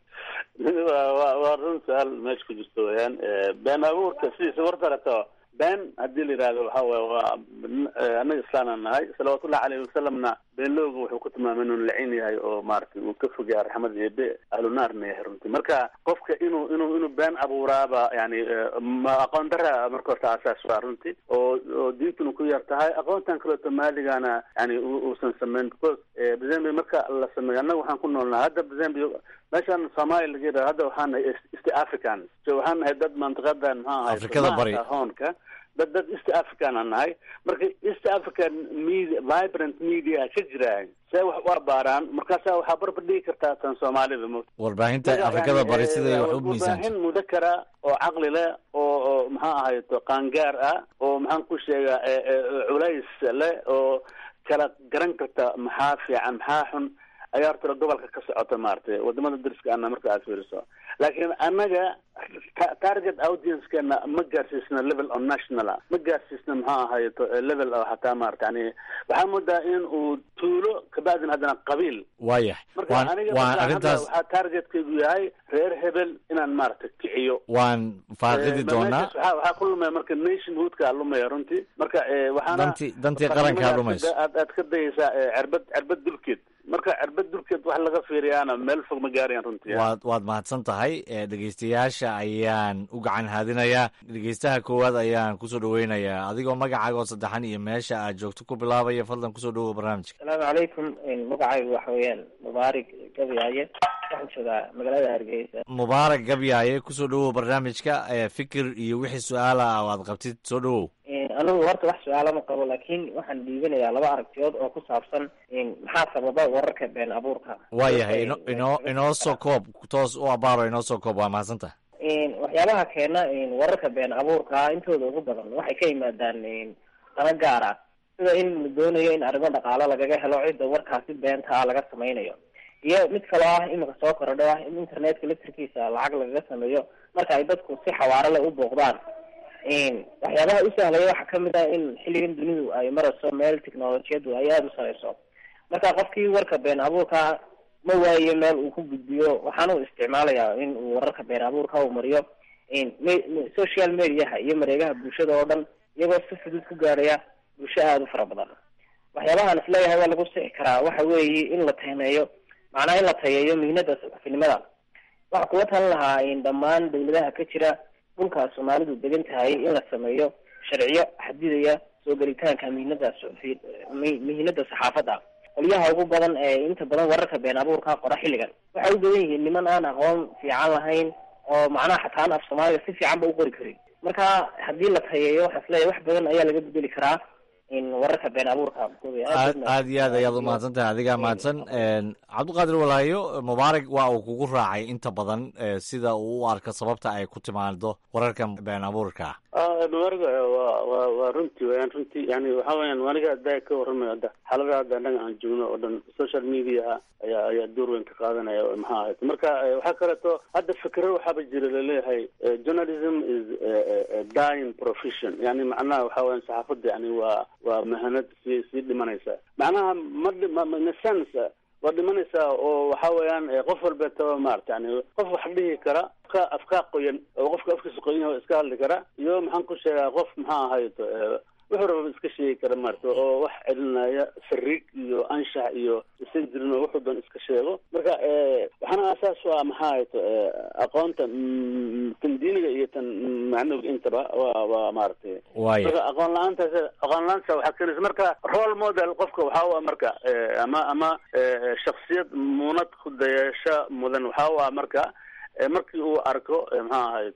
wa waa run su-aal meesha ku jirto weyaan been abuurka sidiisa wartarato been haddii la yidhahdo waxa weye waa annaga islaanaan nahay salawaatullahi aleyhi wasalamna beenlooga wuxuu ku tilmaamay inuu lacin yahay oo maaragtay uu ka fogaya raxmad eebe ahlunaarna yahay runtii marka qofka inuu inuu inuu been abuuraaba yani ma aqoon dara marka horta asaas waa runtii oo oo diintuna ku yar tahay aqoontan kaleeto maaligana yani uusan sameyn because bezambia marka la sameeyo annaga waxaan ku noolnahay hadda bezambia meeshaan soomaaliya laga yidhahdo hadda waxaan nahay east africans so waxaan nahay dad mantiqadan maxaa ahay Afrikada bari. hoonka dad dad east african aan nahay marka east african media vibrant media ka jiraan see wax u abaaraan markaasa waxaa barbar dhigi kartaa tan soomaalida mo warbaahinta afrikada bari siday wax u miisaanta warbaahin mudakara oo caqli leh oo oo maxaa ahayto qaangaar ah oo maxaan ku sheegaa e- e- culays leh oo kala garan karta maxaa fiican maxaa xun ayaa horta gobolka ka socota maaragtay wadamada dariska ana marka aad fiiriso laakiin annaga ta- target audiencekeena ma gaarsiisna level on national ah ma gaarsiisna maxaa ahayto level oo hataa maarata yani waxaa moodaa in uu tuulo kabacdin haddana qabiil waayahay marka waan aniga waan marka hadda arrintaas waxaa targetkaygu yahay reer hebel inaan maaragta kiciyo waan faaqidi Eh, doonaa meeshaas waxaa waxaa ku lumaya marka nationhoodka lumaya runtii marka eh, waxaana dantii dantii qarankaa lumayso aad aad ka dayaysaa eh, cirbad cirbad dulkeed marka cirbad dulkeed wax laga fiiriyaana meel fog ma gaarayaan runtii waad waad mahadsan tahay ee dhegeystayaasha ayaan u gacan haadinayaa dhegeystaha koowaad ayaan kusoo dhaweynayaa adigoo magacaaga oo saddexan iyo meesha aad joogto ku bilaabaya fadlan kusoo dhawow barnaamijka asalaamu calaykum magacaygu waxa weeyaan mubaarig gabyaaye waxaan joogaa magaalada hargeysa mubaarak gabyaaye kusoo dhawow barnaamijka ee fikir iyo wixii su-aala ah oo aad qabtid soo dhawow anigu horta wax su-aalo ma qabo laakiin waxaan dhiibanayaa laba aragtiyood oo ku saabsan maxaa sababa wararka been abuurka waayahay ino inoo inoo soo koob toos u abaaro inoo soo koob waa mahadsan tahay waxyaabaha keena wararka been abuurka intooda ugu badan waxay ka yimaadaan dana gaar ah sida in la doonayo in arrimo dhaqaalo lagaga helo cidda warkaasi beenta ah laga samaynayo iyo mid kaloo ah imika soo korodho ah in internetka laftirkiisa lacag lagaga sameeyo marka ay dadku si xawaaro leh u booqdaan waxyaabaha u sahlaya waxaa kamid ah in xilligan dunidu ay marayso meel technolojiyadu ay aada u sareyso marka qofkii warka been abuurka ma waayo meel uu ku gudbiyo waxaana u isticmaalayaa in uu wararka been abuurka uu mariyo social mediaha iyo mareegaha bulshada oo dhan iyagoo si fudud ku gaaraya bulsho aada u fara badan waxyaabahaan isleeyahay waa lagu sixi karaa waxa weeye in la tahneeyo macnaha in la tayeeyo mihnada saxafinimada waxaa kula talan lahaa in dhammaan dawladaha ka jira dhulkaas soomaalidu degan tahay in la sameeyo sharciyo xadidaya soo gelitaanka mihnada suxufi mihnada saxaafadda qolyaha ugu badan ee inta badan wararka been abuurka qora xilligan waxay u badan yihiin niman aan aqoon fiican lahayn oo macnaha xataa aan af soomaaliga si fiican ba u qori karin marka haddii la tayeeyo waxaa isleeyahay wax badan ayaa laga bedeli karaa in wararka been abuurka aad aad iyo aad ayaad umahadsan tahay adigaa mahadsan cabdiqaadir walaayo mubaarak waa uu kugu raacay inta badan sida uu u arko sababta ay ku timaado wararka been abuurka mubaarak waa waa waa runtii wayaan runtii yani waxa weyaan aniga hadda ka warramayo hadda xaalada hadda annaga aan joogno oo dhan social mediaha ayaa ayaa door weyn ka qaadanaya maxaa ahayd marka waxaa kaleeto hadda fikro waxaaba jira laleeyahay journalism is dying profession yani macnaha waxa weyan saxaafadda yani waa waa mahanad sii sii dhimanaysa macnaha ma ma sense waa dhimanaysaa oo waxa weeyaan qof walbeetaba maarata yani qof wax dhihi kara afka afkaa qoyan oo qofka afkiisa qoyan yahay iska hadli kara iyo maxaan ku sheegaa qof maxaa ahayd wuxuu raba iska sheegi kara maarata oo wax celinaya sariig iyo anshax iyo isan jirin oo wuxuu doon iska sheego marka waxaana asaas u ah maxaa ahayd aqoonta tan diiniga iyo tan macnawiga intaba waa waa maaragtay marka aqoon la-aantaas aqoon la-aanta waxaa keenaysa marka role model qofka waxa u ah marka ama ama shaksiyad muunad ku dayasho mudan waxa u ah marka markii uu arko maxaa ahayd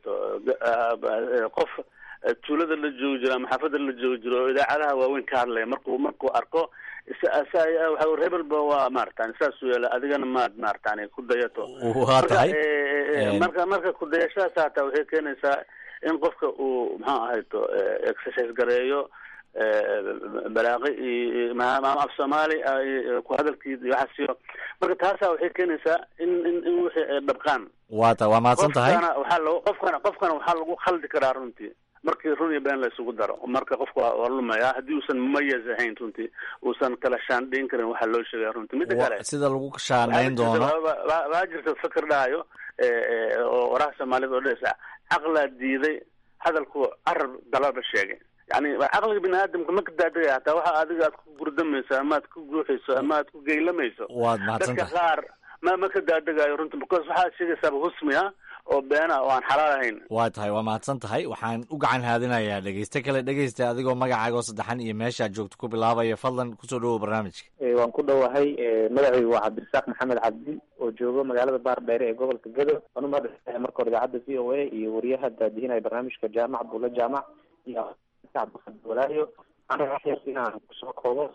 qof tuulada la joogi jiro ama xaafada la joogi jiro oo idaacadaha waaweyn ka hadlaya marku markuu arko waxa rebelba waa maaratan saas u yeela adigana maad maaratan ku dayato waa tahay marka marka kudayashadaas hataa waxay keenaysaa in qofka uu maxaa ahayto exercise gareeyo balaaqi iyo af soomaali ku hadalkii waxaasiyo marka taasaa waxay keenaysaa in in in wixii ay dhabqaan waa ta waa mahadsan tahay qofkana waxaa lagu qofkana qofkana waxaa lagu khaldi karaa runtii markii run iyo been la isugu daro marka qofka waa lumaya haddii uusan mumayaz ahayn runtii uusan kala shaandhayn karin waxaa loo sheegaya runtii mida kale sida lagu shaandhayn doono waa jirta fikir dhahayo oo waraha soomaalida oo dhesa caqlaa diiday hadalku carab dalaba sheegay yani caqliga bini aadamka ma ka daadagaya hataa waxa adiga aad ku gurdamayso ama aad ku guuxayso ama aad ku geylamayso waad mahadsan dadka tahay qaar ma ma ka daadagayo runtii because waxaad sheegaysaaba husmi ah oo beena oo aan xalaal ahayn waa tahay waa mahadsan tahay waxaan u gacan haadinayaa dhegeyste kale dhegeysta adigoo magacaaga oo saddexan iyo meeshaad joogto ku bilaabaya fadlan kusoo dhawow barnaamijka waan ku dhowahay magacaygu waa cabdirasaaq maxamed cabdi oo joogo magaalada baardheere ee gobolka gedo waan umahadsantahay marka hore idaacadda v o a iyo wariyaha daadihinaya barnaamijka jaamac abdulla jaamac iyo cabdiqadir walaayo waxaan rabaa yar inaan kusoo koobo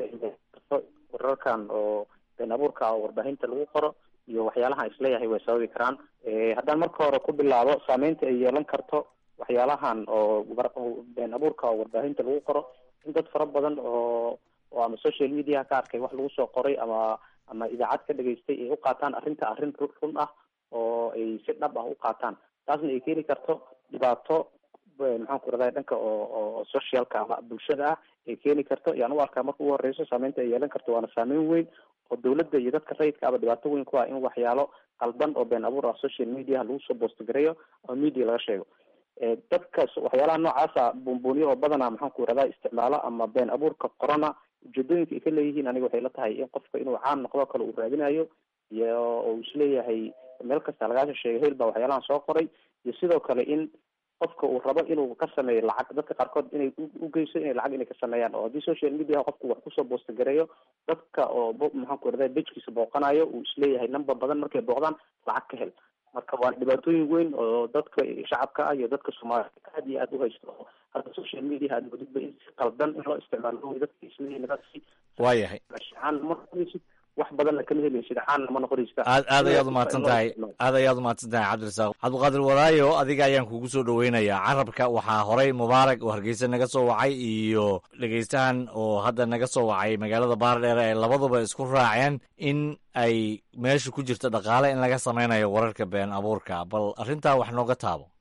wararkan oo been abuurka oo warbaahinta lagu qoro iyo waxyaalaha isleeyahay way sababi karaan haddaan marka hore ku bilaabo saameynta ay yeelan karto waxyaalahan oo been abuurka oo warbaahinta lagu qoro in dad fara badan oo oo ama social media ka arkay wax lagu soo qoray ama ama idaacad ka dhageystay ay u qaataan arrinta arrin run ah oo ay si dhab ah u qaataan taasna ay keeni karto dhibaato maxaan ku raday dhanka oo oo socialka ama bulshada ah ay keeni karto yaan u arkaa marka ugu horeyso saameynta ay yeelan karto waana saameyn weyn oo dawladda iyo dadka rayidka aba dhibaato weyn ku ah in waxyaalo qaldan oo been abuur ah social media lagu soo boostgareeyo ama media laga sheego dadka waxyaalaha noocaasa buunbuuniyo oo badanaa maxaan ku radaa isticmaalo ama been abuurka corona ujeedooyinka ay ka leeyihiin aniga waxay la tahay in qofka inuu caan noqdo kale uu raadinayo iyo oo isleeyahay meel kasta lagaasha sheegay hel baa waxyaalahan soo qoray iyo sidoo kale in qofka uu rabo inuu ka sameeyo lacag dadka qaarkood inay ugeyso inay lacag inay ka sameeyaan oo haddii social media qofku wax kusoo boostagareeyo dadka oo maxaan ku radaa bejkiisa booqanayo uu isleeyahay number badan markay booqdaan lacag ka hel marka waa dhibaatooyin weyn oo dadka shacabka ah iyo dadka soomaalida aad iyo aad u haysto hadda social media aad wadidba in si qaldan in loo isticmaalo dadka isleeyihin waayahay ma noqonaysid wax badanna kama helaysid caanna ma noqonaysid aad aad ayaad umahadsan tahay aad ayaad umahadsan tahay cabdirasaaq cabdiqaadir walaayo adiga ayaan kugu soo dhaweynayaa carabka waxaa horay mubaarak oo hargeysa naga soo wacay iyo dhegeystahan oo hadda naga soo wacay magaalada baardheere ay labaduba isku raaceen in ay meesha ku jirto dhaqaale in laga sameynayo wararka been abuurka bal arrintaa wax nooga taabo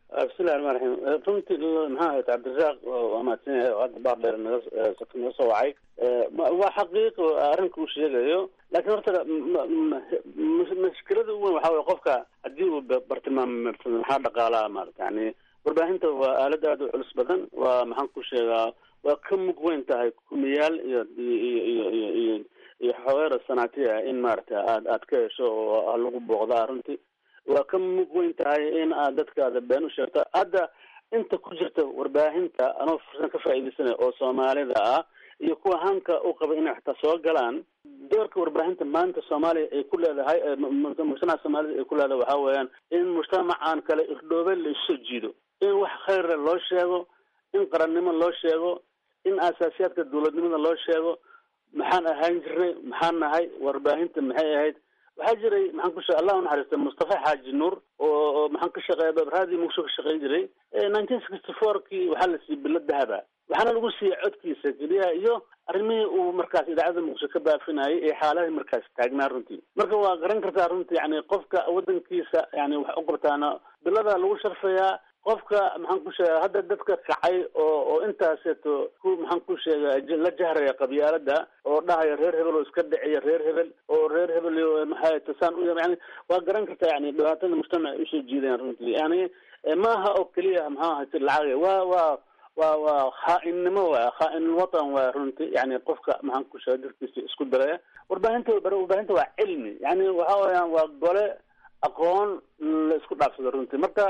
bismillahi raxmaan raxiim runtii maxaa ahayd cabdirasaaq waa mahadsan yahay oo hadda baar dheer naga naga soo wacay waa xaqiiqo arrinka uu sheegayo laakiin horta mashkilada ugu weyn waxaa weye qofka haddii uu bartilmaamsado maxaa dhaqaalaha maarata yani warbaahinta waa aalad aada u culus badan waa maxaan ku sheegaa waa ka mug weyn tahay kumiyaal iyo iyo iyo iyo iyo iyo xogeera sanaati ah in maarata aad aad ka hesho oo lagu booqdaa runtii waa ka mug weyn tahay in aad dadkaada been u sheegto hadda inta ku jirta warbaahinta anoo fursan ka faa'iidaysanaya oo soomaalida ah iyo kuwa hanka u qaba inay xataa soo galaan doorka warbaahinta maanta soomaaliya ay ku leedahay mujtamaca soomaalida ay ku leedahay waxaa weeyaan in mujtamacan kale irdhoobe la isu jiido in wax khayra loo sheego in qarannimo loo sheego in asaasiyaadka dawladnimada loo sheego maxaan ahaan jirnay maxaan nahay warbaahinta maxay ahayd waxaa jiray maxaan ku sheeg allah u naxariista mustafa xaaji nuur oo maxaan ka shaqeeya raadi muqdisho ka shaqeyn jiray nineteen sixty four kii waxaa la siiyey bilo dahaba waxaana lagu siiyey codkiisa keliya iyo arrimihii uu markaas idaacadda muqdisho ka baafinayay ee xaalahii markaas taagnaa runtii marka waa garan kartaa runtii yani qofka wadankiisa yani wax u qabtaana bilada lagu sharfayaa qofka maxaan ku sheega hadda dadka kacay oo oo intaaseeto ku maxaan ku sheega la jahraya qabyaalada oo dhahaya reer hebel oo iska dhiciya reer hebel oo reer hebel maxay tasaan u yani waa garan kartaa yani dhibaatada mujtamac ay usoo jiidayaan runtii yani maaha oo keliya maxaa ahayte lacag waa waa waa waa khaa-innimo waa khaa-in watan waa runtii yani qofka maxaan ku sheega dadkiisa isku daraya warbaahinta warbaahinta waa cilmi yani waxa weyaan waa gole aqoon la isku dhaafsado runtii marka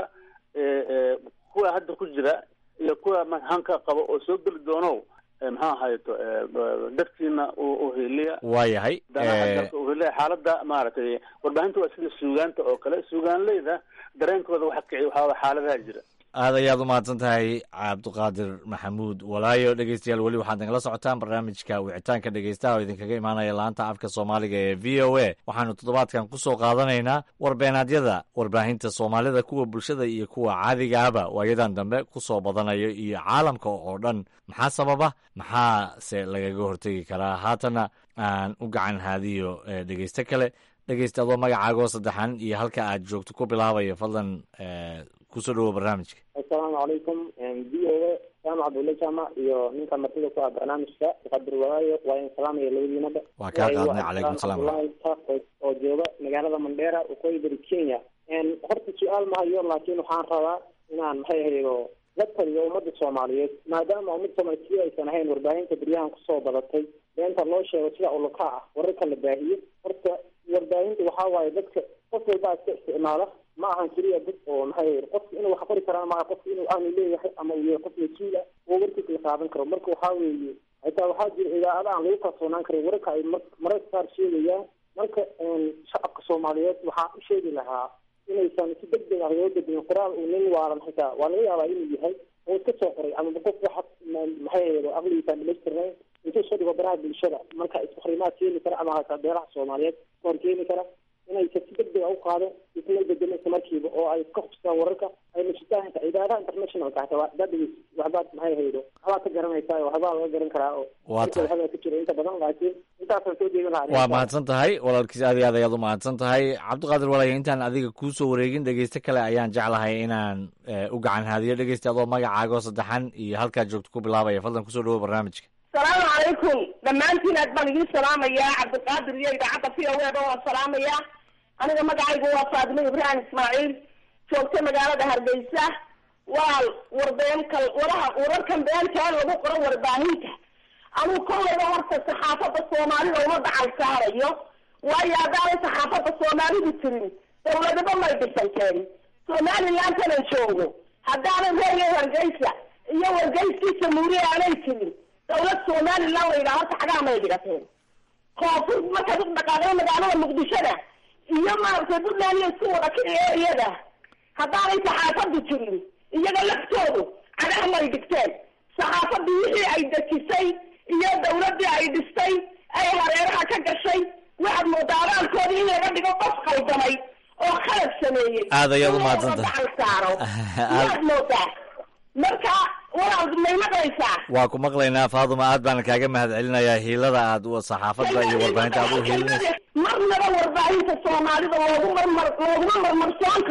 kuwa hadda ku jira iyo kuwa hanka qabo oo soo geli doono maxaa ahayto dadkiina uheliya waayahay uheliya xaalada maaragtay warbaahinta waa sida suugaanta oo kale suugaanleyda dareenkooda waxa kiciy waxaa xaaladaha jira aad ayaad u mahadsan tahay cabdiqaadir maxamuud walaayo dhegeystayaal weli waxaad nagala socotaan barnaamijka wicitaanka dhegeystaha oo idinkaga imaanaya laanta afka soomaaliga ee v o a waxaanu toddobaadkan kusoo qaadanaynaa warbeenaadyada warbaahinta soomaalida kuwa bulshada iyo kuwa caadiga ahba waayadan dambe kusoo badanayo iyo caalamka oo dhan maxaa sababa maxaase lagaga hortegi karaa haatana aan u gacan haadiyo dhegeysto kale dhegeysta adoo magacaagoo saddexan iyo halka aad joogto ku bilaabaya fadlan kusoo dhawo barnaamijka assalaamu calaykum v o a jaamac abdulle jaamac iyo ninka martida ku ah barnaamijka muqadir walaayo waa in salaamaya labadiinaba waa kaa qaadnay calaykum salaam abdullahi taaqos oo jooga magaalada mandheera waqooyi bari kenya horta su-aal ma hayo laakiin waxaan rabaa inaan maxay ahaydo la taliyo ummadda soomaaliyeed maadaama ummad soomaaliyeed si aysan ahayn warbaahinta beryahan kusoo badatay beenta loo sheego sida uluka ah wararka la baahiyo horta warbaahinta waxaa waaye dadka qof walbaa iska isticmaala ma ahan keliya dad oo maxay qofka inuu wax qori karaan maa qofka inuu aanu leeyahay ama uu yahay qof mas-uul ah oo warkiisa la qaadan karo marka waxaa weeye xitaa waxaa jira idaacada aan lagu kalsoonaan karin wararka ay mararka qaar sheegayaan marka shacabka soomaaliyeed waxaan u sheegi lahaa inaysan si deg deg ah loo bedin qoraal uu nin waalan xitaa waa laga yaabaa inuu yahay oo iska soo qoray ama qof waxa maxay ahaydo aqligiisaan dhamaystirnayn intuu soo dhigo baraha bulshada marka isfakrimaad keeni kara ama hataa beeraha soomaaliyeed kahor keeni kara inaysa si deg deg a u qaado isla bedelo isla markiiba oo ay ka hubsadaan wararka ay nashitaanka idaadaha internationalka hataa waxbaad dhegeysa waxbaad maxay haydo waxbaad ka garanaysaa waxbaa laga garan karaa oo waa tahay waxbaa ka jira inta badan laakiin intaasaan soo jeedin lahaa waa mahadsan tahay walaalkiis aad iyo aad ayaad u mahadsan tahay cabdiqaadir walaayo intaan adiga kuusoo wareegin dhegeysto kale ayaan jeclahay inaan u gacan haadiyo dhegeysta adoo magacaagoo saddexan iyo halkaad joogto ku bilaabaya fadlan kusoo dhawo barnaamijka salaamu calaykum dhammaantiin aad baan idiin salaamayaa cabdiqaadir iyo idaacadda v o e ba waan salaamayaa aniga magacaygu waa faadimo ibraahim ismaaciil joogta magaalada hargeysa walaal warbeenka waraha wararkan beenta in lagu qoro warbaahinta anuu kollayba horta saxaafadda soomaalida uma dacal saarayo waayo haddaanay saxaafadda soomaalidu jirin dawladaba may dhisanteen somalilantanan joogo haddaanan reerya hargeysa iyo wargeyskii jamhuuriya aanay jirin dawlad somalilan la yidhaha horta xagaa may dhigateen koonfur markaad u dhaqaaqday magaalada muqdishada iyo maaragtay puntland iyo isku wada kici eriyada haddaanay saxaafadu jirin iyaga laftoodu cagaha may dhigteen saxaafadii wixii ay dejisay iyo dawladii ay dhistay ay hareeraha ka gashay waxaad moodaa abaalkoodii in laga dhigo qof qaldamay oo khalad sameeyey Aad ayaad u mahadsantahay. dacal saaro waad moodaa marka walaal may maqlaysaa waa ku maqlaynaa faaduma aad baan kaaga mahad celinayaa hiilada aad u saxaafadda iyo warbaahinta aad u hiilinaysa marnaba warbaahinta soomaalida loogu marmar looguma marmarsoon karo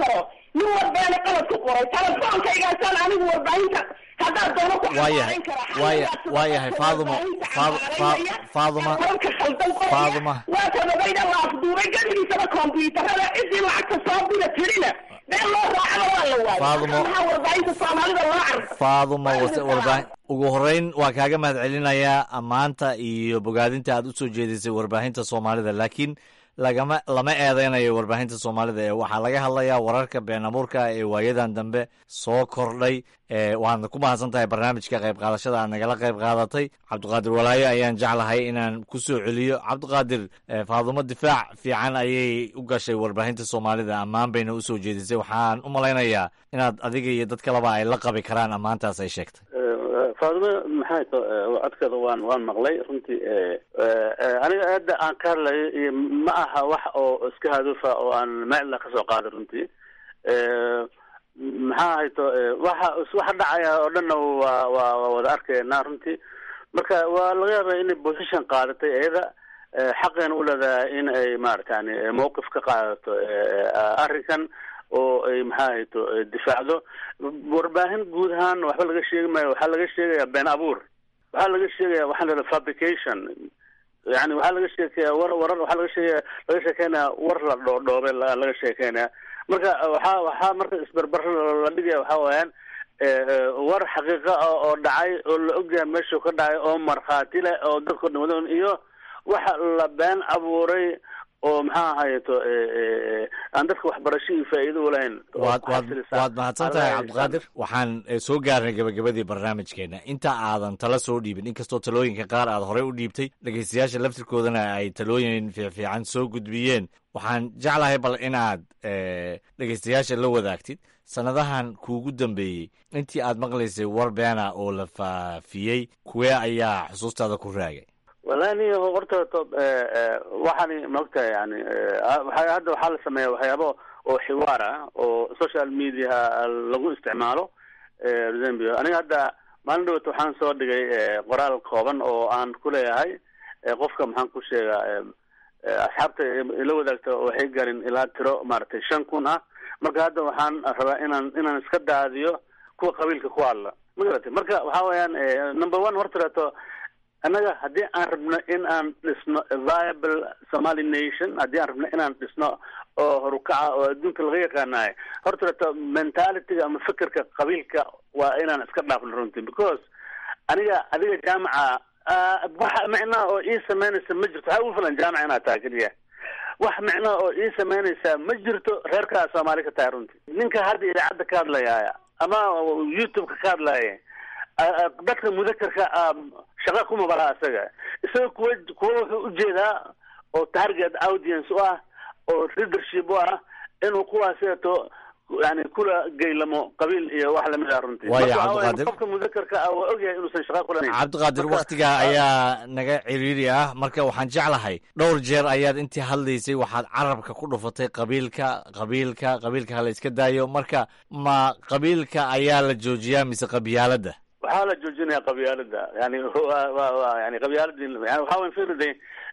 nin walbaana qalad ku qoray telefonkaygaasaan anigu warbaahinta haddaad doono ku waayahay waaya waayahay faadumo Faad- Fa- faaduma warka khaldan qoraya Faaduma. waa tababayda la afduubay gadigiisaba kombyuutarada ciddii lacagta soo dira tirina been loo raacaba waa la waayay Faadumo. maxaa warbaahinta soomaalida loo carfa faaduma wase- warbaahin ugu horeyn waa kaaga mahad celinayaa ammaanta iyo bogaadinta aad u soo jeedisay warbaahinta soomaalida laakiin lagama lama eedeynayo warbaahinta soomaalida ee waxaa laga hadlayaa wararka been abuurka ee waayadan dambe soo kordhay ee waadna ku mahadsan tahay barnaamijka qayb qaadashada aad nagala qayb qaadatay cabdiqaadir walaayo ayaan jeclahay inaan ku soo celiyo cabdiqaadir eh, faadumo difaac fiican ayay u gashay warbaahinta soomaalida ammaan bayna u soo jeedisay waxaan u malaynayaa inaad adiga iyo dad kaleba ay la qabi karaan ammaantaas ay sheegtay faadimo maxay to codkeeda waan waan maqlay runtii aniga aada aan ka hadlayo iyo ma aha wax oo iska haduufa oo aan meel kasoo qaaday runtii maxaa hayto waxa waxa dhacaya oo dhanna waa waa waa wada arkayna runtii marka waa laga yaaba inay position qaadatay iyada xaqeena u leedahay in ay maaragtani mawqif ka qaadato arrinkan oo ay maxaa hayto difaacdo warbaahin guud ahaan waxba laga sheegi maayo waxaa laga sheegaya been abuur waxaa laga sheegaya waxaa la yidhaha fabrication yani waxaa laga sheekaya war warar waxaa laga sheegaya laga sheekeynaya war la dhoodhoobay la- laga sheekeynaya marka waxaa waxaa marka isbarbar la dhigaya waxaa weeyaan war xaqiiqa ah oo dhacay oo la ogyahay meeshuu ka dhacay oo markhaati leh oo dadkao dhan wada iyo waxa la been abuuray oo maxaa ahayeto aan dadka waxbarasho iyo faa'iido u lahayn oo waad ku waad xasilisa. waad mahadsan tahay Alla cabdiqaadir waxaan eh, soo gaarnay gabagabadii barnaamijkeena inta aadan tala soo dhiibin inkastoo talooyinka qaar aad horey u dhiibtay dhegeystayaasha laftirkoodana ay talooyin fiifiican soo gudbiyeen waxaan jeclahay bal inaad eh, dhegeystayaasha la wadaagtid sanadahan kuugu dambeeyey intii aad maqlaysay war beena oo la faafiyey kuwee ayaa xusuustaada ku raagay wallahi ni horta to waxaani maogtahay yani waxa hadda waxaa la sameeya waxyaabo oo xiwaar ah oo social media lagu isticmaalo zambia aniga hadda maalin dhawata waxaan soo dhigay eh, qoraal kooban oo aan ku leeyahay eh, qofka maxaan ku sheegaa eh, eh, asxaabta ila wadaagta waxay garin ilaa tiro maaragtay shan kun ah marka hadda waxaan rabaa inaan inaan iska daadiyo kuwa qabiilka ku hadla ma garatay marka waxa weeyaan eh, number one horta annaga haddii aan rabno in aan dhisno a viable somali nation haddii aan rabno inaan dhisno oo horukaca oo adduunka laga yaqaanayo horta mentalityga ama fikirka qabiilka waa inaan iska dhaafno runtii because aniga adiga jaamaca ah, wax micnaha oo ii sameynaysa ma jirto waxaa ugu filan jaamaca inaad tahay keliya wax micnaha oo ii sameynaysa ma jirto reerkaa soomaali ka tahay runtii ninka hadda idaacadda ka hadlaya ama youtube-ka ka hadlaya dadka mudakarka ah, shaqa kuma balaha isaga isaga kuwa kuwa wuxuu ujeedaa oo target audience u ah oo leadership u ah inuu kuwaaseeto yani kula geylamo qabiil iyo wax lamid ah runtii Waayo, Marka waxaa weeye Cabdiqaadir. qofka mudakarka ah waa ogyahay inuusan shaqa kulanayn cabdiqaadir Marka- wakhtigaa ayaa naga ciriiri ah marka waxaan jeclahay dhowr jeer ayaad intii hadlaysay waxaad carabka ku dhufatay qabiilka qabiilka qabiilka hala iska daayo marka ma qabiilka ayaa la joojiyaa mise qabyaaladda waxaa la joojinaya qabyaalada yani wa wa wa yani qabyaaladii yani waxaa weyn fiirday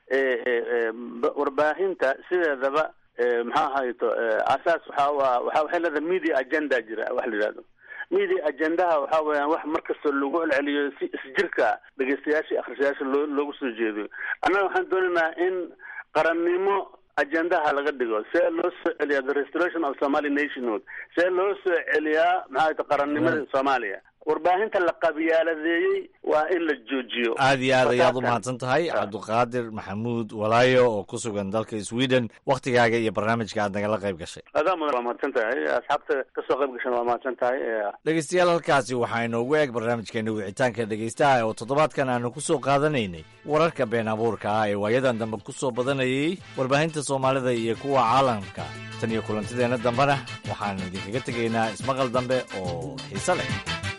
warbaahinta sideedaba eh, maxaa ahayto eh, asaas waxaa waa waxa waxay leedahay media agenda jira wax la yidhahdo media agendaha waxaa weeyaan wax markasta lagu celceliyo si isjirka dhegeystayaasha iyo akhristayaasha loo loogu soo jeediyo annaga waxaan doonaynaa in qarannimo agendaha laga dhigo see loo soo celiyaa the restoration of somali nationhood see loo soo celiyaa maxaa ahayto qarannimada soomaaliya warbaahinta la qabyaaladeeyey waa in la joojiyo aad iyo aad ayaad u Markaasaan- mahadsan tahay cabdiqaadir maxamuud walaayo oo ku sugan dalka sweden wakhtigaaga iyo barnaamijka aad nagala qayb gashay adaa mudan waa mahadsan tahay asxaabta kasoo qayb gashan waa mahadsan tahay Eh, dhegeystayaal halkaasi waxaa inoogu eeg barnaamijkeena wicitaanka dhegeystaha oo toddobaadkan aanu ku soo qaadanaynay wararka been abuurka ah ee waayadan dambe ku soo badanayay warbaahinta soomaalida iyo kuwa caalamka tan iyo kulantideenna dambena waxaan idinkaga tegaynaa ismaqal dambe oo xiise leh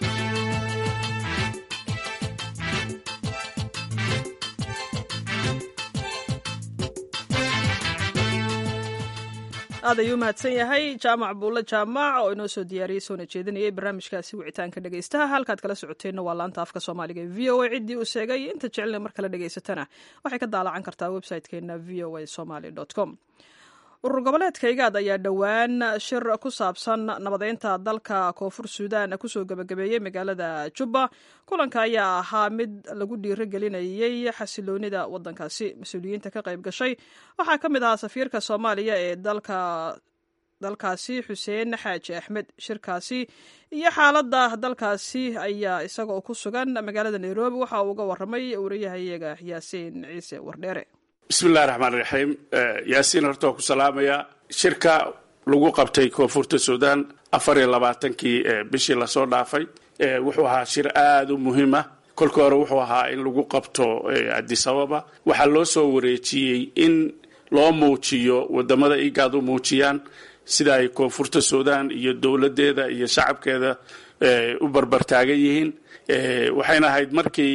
aad ayuu mahadsan yahay jaamac buulle jaamac oo inoo soo diyaariyey soona jeedinayay barnaamijkaasi wicitaanka dhegeystaha halkaad kala socoteenna waa laanta afka soomaaliga ee v o a ciddii uu sheegay inta jecelna mar kale dhegeysatana waxay ka daalacan kartaa website-keena v o a somaly com urur goboleedka igaad ayaa dhowaan shir ku saabsan nabadeynta dalka koonfur suudan kusoo gebagabeeyey magaalada jubba kulanka ayaa ahaa mid lagu dhiirigelinayey xasiloonida wadankaasi mas-uuliyiinta ka qayb gashay waxaa ka mid ahaa safiirka soomaaliya ee dalka dalkaasi xuseen xaaji axmed shirkaasi iyo xaaladda dalkaasi ayaa isagoo ku sugan magaalada nairobi waxa uu uga waramay wariyahayaga yaasiin ciise wardheere bismillahi raxmaan raxiim yaasiin horta waa ku salaamayaa shirka lagu qabtay koonfurta suudan afar iyo labaatankii bishii lasoo dhaafay wuxuu ahaa shir aada u muhiim ah kolka hore wuxuu ahaa in lagu qabto adisababa waxaa loo soo wareejiyey in loo muujiyo wadamada igaad u muujiyaan sida ay koonfurta suudan iyo dowladeeda iyo shacabkeeda u barbartaagan yihiin waxayna ahayd markii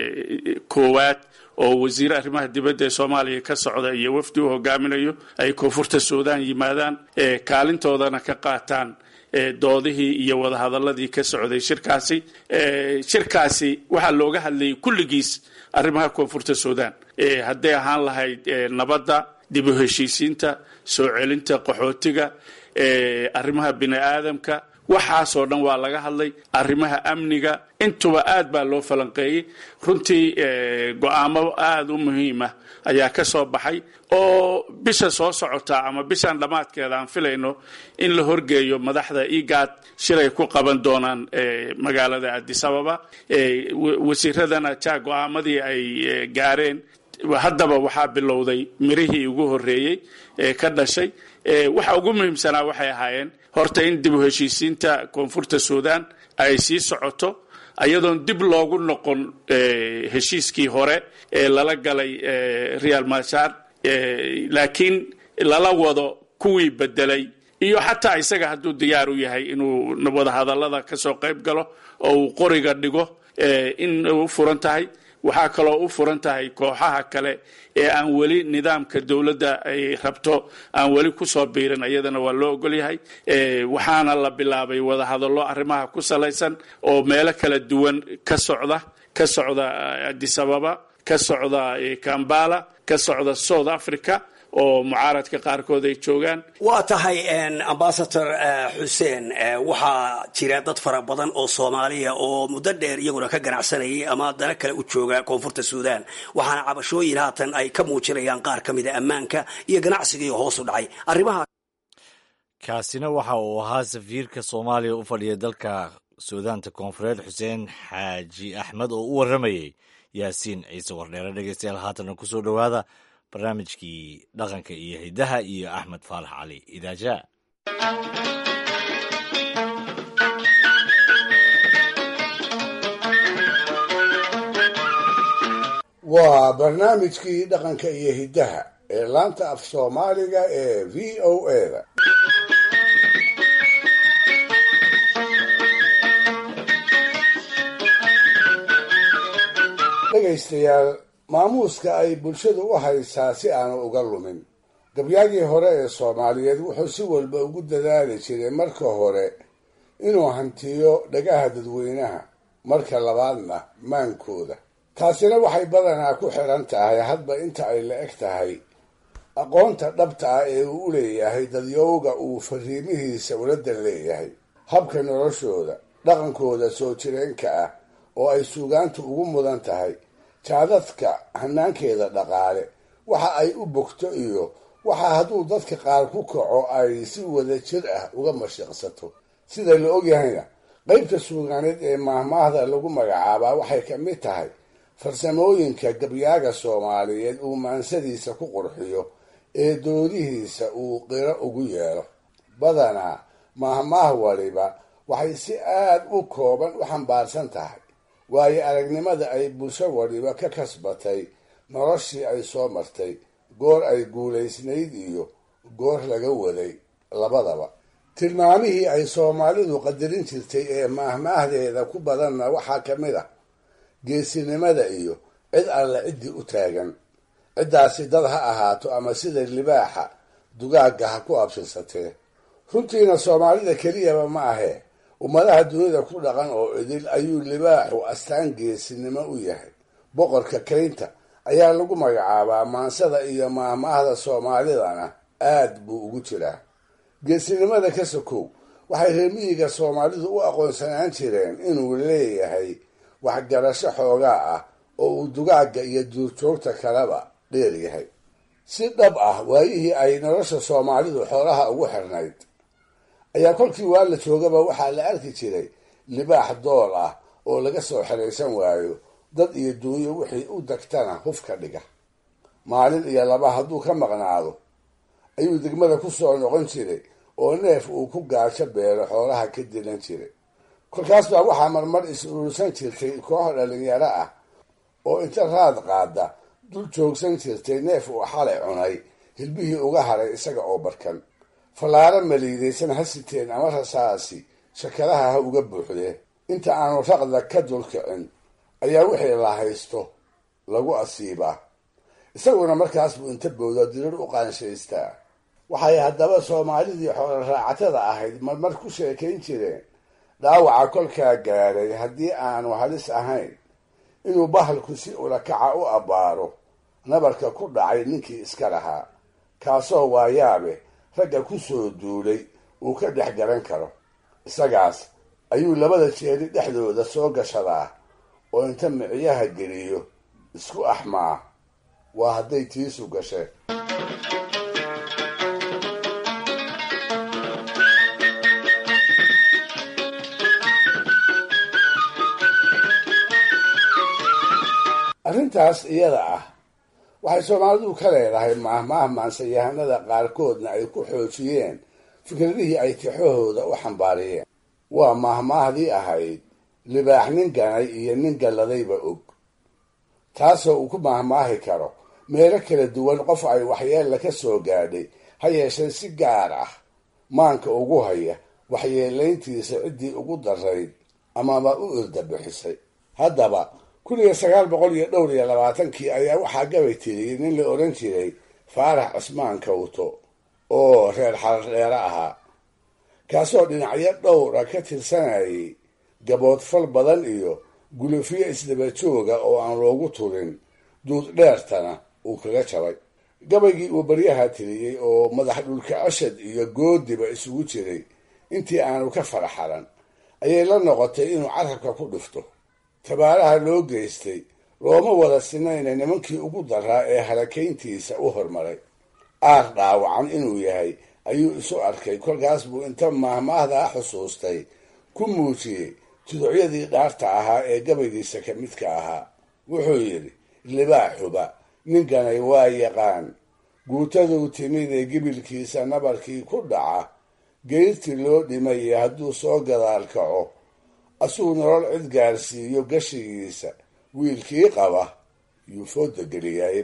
koowaad oo wasiire arrimaha dibadda ee soomaaliya ka socda iyo wafdi u hogaaminayo ay koonfurta suudan yimaadaan kaalintoodana ka qaataan doodihii iyo wadahadaladii ka socday shirkaasi shirkaasi waxaa looga hadlayay kulligiis arrimaha koonfurta suudan hadday ahaan lahayd nabadda dib u heshiisiinta soo celinta qaxootiga arrimaha bini aadamka waxaasoo dhan waa laga hadlay arrimaha amniga intuba aad baa loo falanqeeyey runtii go-aamo aada u muhiima ayaa ka soo baxay oo bisha soo socota ama bishan dhammaadkeeda aan filayno in la horgeeyo madaxda igaad shilay ku qaban doonaan magaalada adisababa wasiiradana ja go-aamadii ay gaareen haddaba waxaa bilowday mirihii ugu horreeyey ee ka dhashay waxa ugu muhiimsanaa waxay ahaayeen horta in dib u heshiisiinta koonfurta suudan ay sii socoto ayadoon dib loogu noqon heshiiskii hore ee lala galay real mashar laakiin lala wado kuwii bedelay iyo xataa isaga hadduu diyaar u yahay inuu wadahadalada kasoo qayb galo oo uu qoriga dhigo in u furan tahay waxaa kaloo u furan tahay kooxaha kale ee aan weli nidaamka dowladda ay rabto aan weli kusoo biirin iyadana waa loo ogolyahay waxaana la bilaabay wadahadallo arrimaha ku salaysan oo meelo kala duwan ka socda ka socda adisababa ka socda kambala ka socda south africa oo mucaaradka qaarkood ay joogaan waa tahay ambasador xuseen waxaa jira dad fara badan oo soomaaliya oo muddo dheer iyaguna ka ganacsanayay ama dana kale u jooga koonfurta suudan waxaana cabashooyin haatan ay ka muujinayaan qaar ka mida ammaanka iyo ganacsigii hoos u dhacay arrimaha kaasina waxa uu ahaa safiirka soomaaliya u fadhiya dalka suudaanta koonfureed xuseen xaaji axmed oo u waramayey yaasiin ciise wardheere dhegeystayaal haatana kusoo dhowaada barnaamijkii dhaqanka iyo hiddaha iyo axmed faalax cali idaaja waa barnaamijkii dhaqanka iyo hiddaha ee laanta af soomaaliga ee v o eda dhegaystayaal maamuuska ay bulshadu u haysaa si aanu uga lumin gabyaagii hore ee soomaaliyeed wuxuu si walba ugu dadaali jiray marka hore inuu hantiyo dhagaha dadweynaha marka labaadna maankooda taasina waxay badanaa ku xidhan tahay hadba inta ay la eg tahay aqoonta dhabta ah ee uu u leeyahay dadyowga uu fariimihiisa uladan leeyahay habka noloshooda dhaqankooda soo jireenka ah oo ay suugaantu ugu mudan tahay jaadadka hanaankeeda dhaqaale waxa ay u bogto iyo waxa hadduu dadka qaar ku kaco ay si wada jir ah uga mashiqsato sida la ogyahayna qaybta suugaaneed ee maahmaahda lagu magacaabaa waxay ka mid tahay farsamooyinka gabyaaga soomaaliyeed uu maansadiisa ku qurxiyo ee doodihiisa uu qiro ugu yeelo badanaa maahmaah waliba waxay si aad u kooban u xambaarsan tahay waayo aragnimada ay bulsho waliba ka kasbatay noloshii ay soo martay goor ay guulaysnayd iyo goor laga waday labadaba tilmaamihii ay soomaalidu qadarin jirtay ee maahmaahdeeda ku badanna waxaa ka mid ah geesinimada iyo cid alle ciddii u taagan ciddaasi dad ha ahaato ama sida libaaxa dugaagga ha ku absirsatee runtiina soomaalida keliyaba ma ahee ummadaha dunida ku dhaqan oo idil ayuu libaaxu astaan geesinimo u yahay boqorka kaynta ayaa lagu magacaabaa maansada iyo maahmaahda soomaalidana aad buu ugu jiraa geesinimada ka sokow waxay reemiyiga soomaalidu u aqoonsanaan jireen inuu leeyahay waxgarasho xoogaa ah oo uu dugaagga iyo duurjoogta kaleba dheer yahay si dhab ah waayihii ay nolosha soomaalidu xoolaha ugu xirnayd ayaa kolkii waa la joogaba waxaa la arki jiray libaax dool ah oo laga soo xeraysan waayo dad iyo duunyo wixii u dagtana huf ka dhiga maalin iyo laba hadduu ka maqnaado ayuu degmada ku soo noqon jiray oo neef uu ku gaajo beelo xoolaha ka dilan jiray kolkaas baa waxaa marmar is urursan jirtay koox dhalinyaro ah oo inta raad qaada dul joogsan jirtay neef uu xalay cunay hilbihii uga haray isaga oo barkan fallaaro maliidaysan ha siteen ama rasaasi shakadaha ha uga buuxdee inta aanu raqda ka dulkicin ayaa wixii la haysto lagu asiibaa isaguna markaas buu inta bowda dirir u qaanshaystaa waxay haddaba soomaalidii xoolo raacatada ahayd marmar ku sheekayn jireen dhaawaca kolkaa gaadhay haddii aanu halis ahayn inuu bahalku si ulakaca u abbaaro nabarka ku dhacay ninkii iska lahaa kaasoo waayaabe ragga ku soo duulay uu ka dhex garan karo isagaas ayuu labada jeeri dhexdooda soo gashadaa oo inta miciyaha geliyo isku axmaa waa hadday tiisu gasheen arrintaas iyada ah waxay soomaalidu ka leedahay maahmaah maansayahanada qaarkoodna ay ku xoojiyeen fikradihii ay tixahooda u xambaariyeen waa maahmaahdii ahayd libaax nin ganay iyo nin galladayba og taasoo uu ku maahmaahi karo meelo kala duwan qof ay waxyeella ka soo gaadhay ha yeeshee si gaar ah maanka ugu haya waxyeelayntiisa ciddii ugu darayd amaba u irdabixisay haddaba kun iyo sagaal boqol iyo dhowr iyo labaatankii ayaa waxaa gabay tiriyey nin la odhan jiray faarax cusmaan kawto oo reer xaradheere ahaa kaasoo dhinacyo dhowra ka tirsanayay gaboodfal badan iyo gulufyo isdaba jooga oo aan loogu turin duud dheertana uu kaga jabay gabaygii uu baryaha tiriyey oo madax dhulka cashad iyo goodiba isugu jiray intii aanu ka faraxalan ayay la noqotay inuu carabka ku dhufto tabaaraha loo geystay looma wada sinayna nimankii ugu daraa ee halakayntiisa u hormaray aar dhaawacan inuu yahay ayuu isu arkay kolkaas buu inta maahmaahdaa xusuustay ku muujiyey tuducyadii dhaarta ahaa ee gabaygiisa ka midka ahaa wuxuu yidhi libaaxuba ninkanay waa yaqaan guutaduu timid ee gibilkiisa nabarkii ku dhaca geyrtii loo dhimaya hadduu soo gadaal kaco asuu nolol cid gaarsiiyo gashigiisa wiilkii qaba yuu fooda geliyay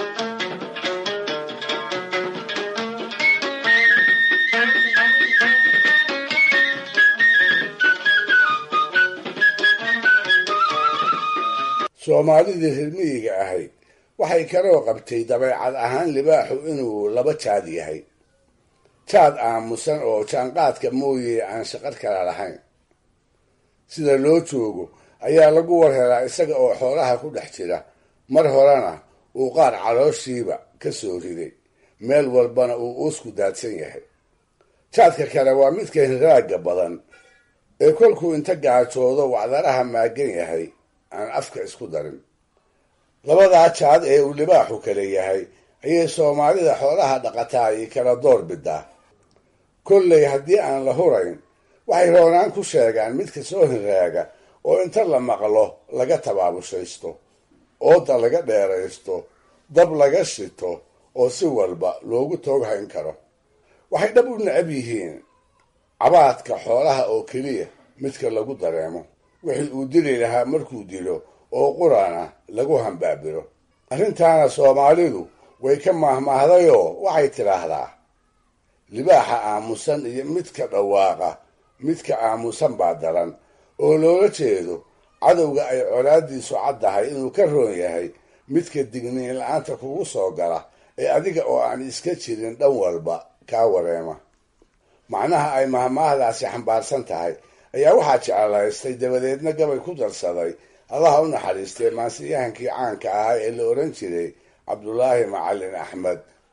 soomaalidii reermiyiga ahayd waxay kaloo qabtay dabeecad ahaan libaaxu inuu laba jaad yahay jaad aamusan oo jaanqaadka mooye aan shaqar kala lahayn sida loo joogo ayaa lagu warhelaa isaga oo xoolaha ku dhex jira mar horena uu qaar calooshiiba ka soo riday meel walbana uu uusku daadsan yahay jaadka kale waa midka hinraagga badan ee kolkuu inta gaajoodo wacdaraha maagan yahay aan afka isku darin labadaa jaad ee uu libaaxu kale yahay ayay soomaalida xoolaha dhaqataayi kala door bidaa kolley haddii aan la hurayn waxay roonaan ku sheegaan midka soo hinraaga oo inta la maqlo laga tabaabushaysto ooda laga dheeraysto dab laga shito oo si walba loogu tooghayn karo waxay dhab u necab yihiin cabaadka xoolaha oo keliya midka lagu dareemo wixii uu dili lahaa markuu dilo oo qurana lagu hambaabiro arrintaana soomaalidu way ka maahmaahdayoo waxay tidhaahdaa libaaxa aamusan iyo midka dhawaaqa midka aamusan baa daran oo loola jeedo cadowga ay colaadiisu caddahay inuu ka roon yahay midka digniin la-aanta kugu soo gala ee adiga oo aan iska jirin dhan walba kaa wareema macnaha ay mahmaahdaasi xambaarsan tahay ayaa waxaa jeclaystay dabadeedna gabay ku darsaday allaha u naxariistay maansiyahankii caanka ahaa ee la odhan jiray cabdulaahi macalin axmed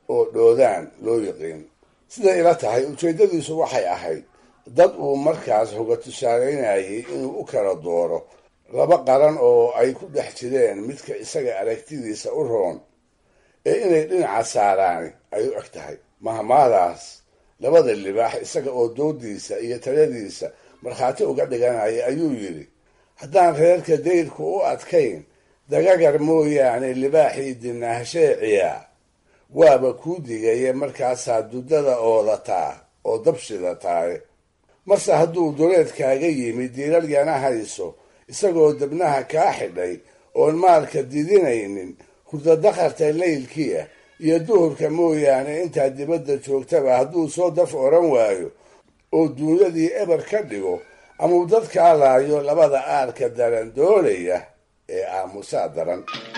oo dhoodaan loo yiqiin siday ila tahay ujeeddadiisu waxay ahayd dad uu markaas hoga tusaalaynayay inuu u kala dooro laba qaran oo ay ku dhex jireen midka isaga aragtidiisa u roon ee inay dhinaca saaraani ay u eg tahay mahmaadaas labada libaax isaga oo doodiisa iyo taladiisa markhaati uga dhiganaya ayuu yidhi haddaan reerka dayrku u adkayn dagagar mooyaane libaaxii dinaahsheeciya waaba kuu digaye markaasaa duddada oodataa oo dabshida tahay marse hadduu duleedkaaga yimi diiralyana hayso isagoo dabnaha kaa xidhay oon maalka didinaynin hurdadakharta laylkiia iyo duhurka mooyaane intaa dibadda joogtaba hadduu soo daf oran waayo oo duunyadii eber ka dhigo amau dadkaa laayo labada aarka daran doolaya ee aamusaa daran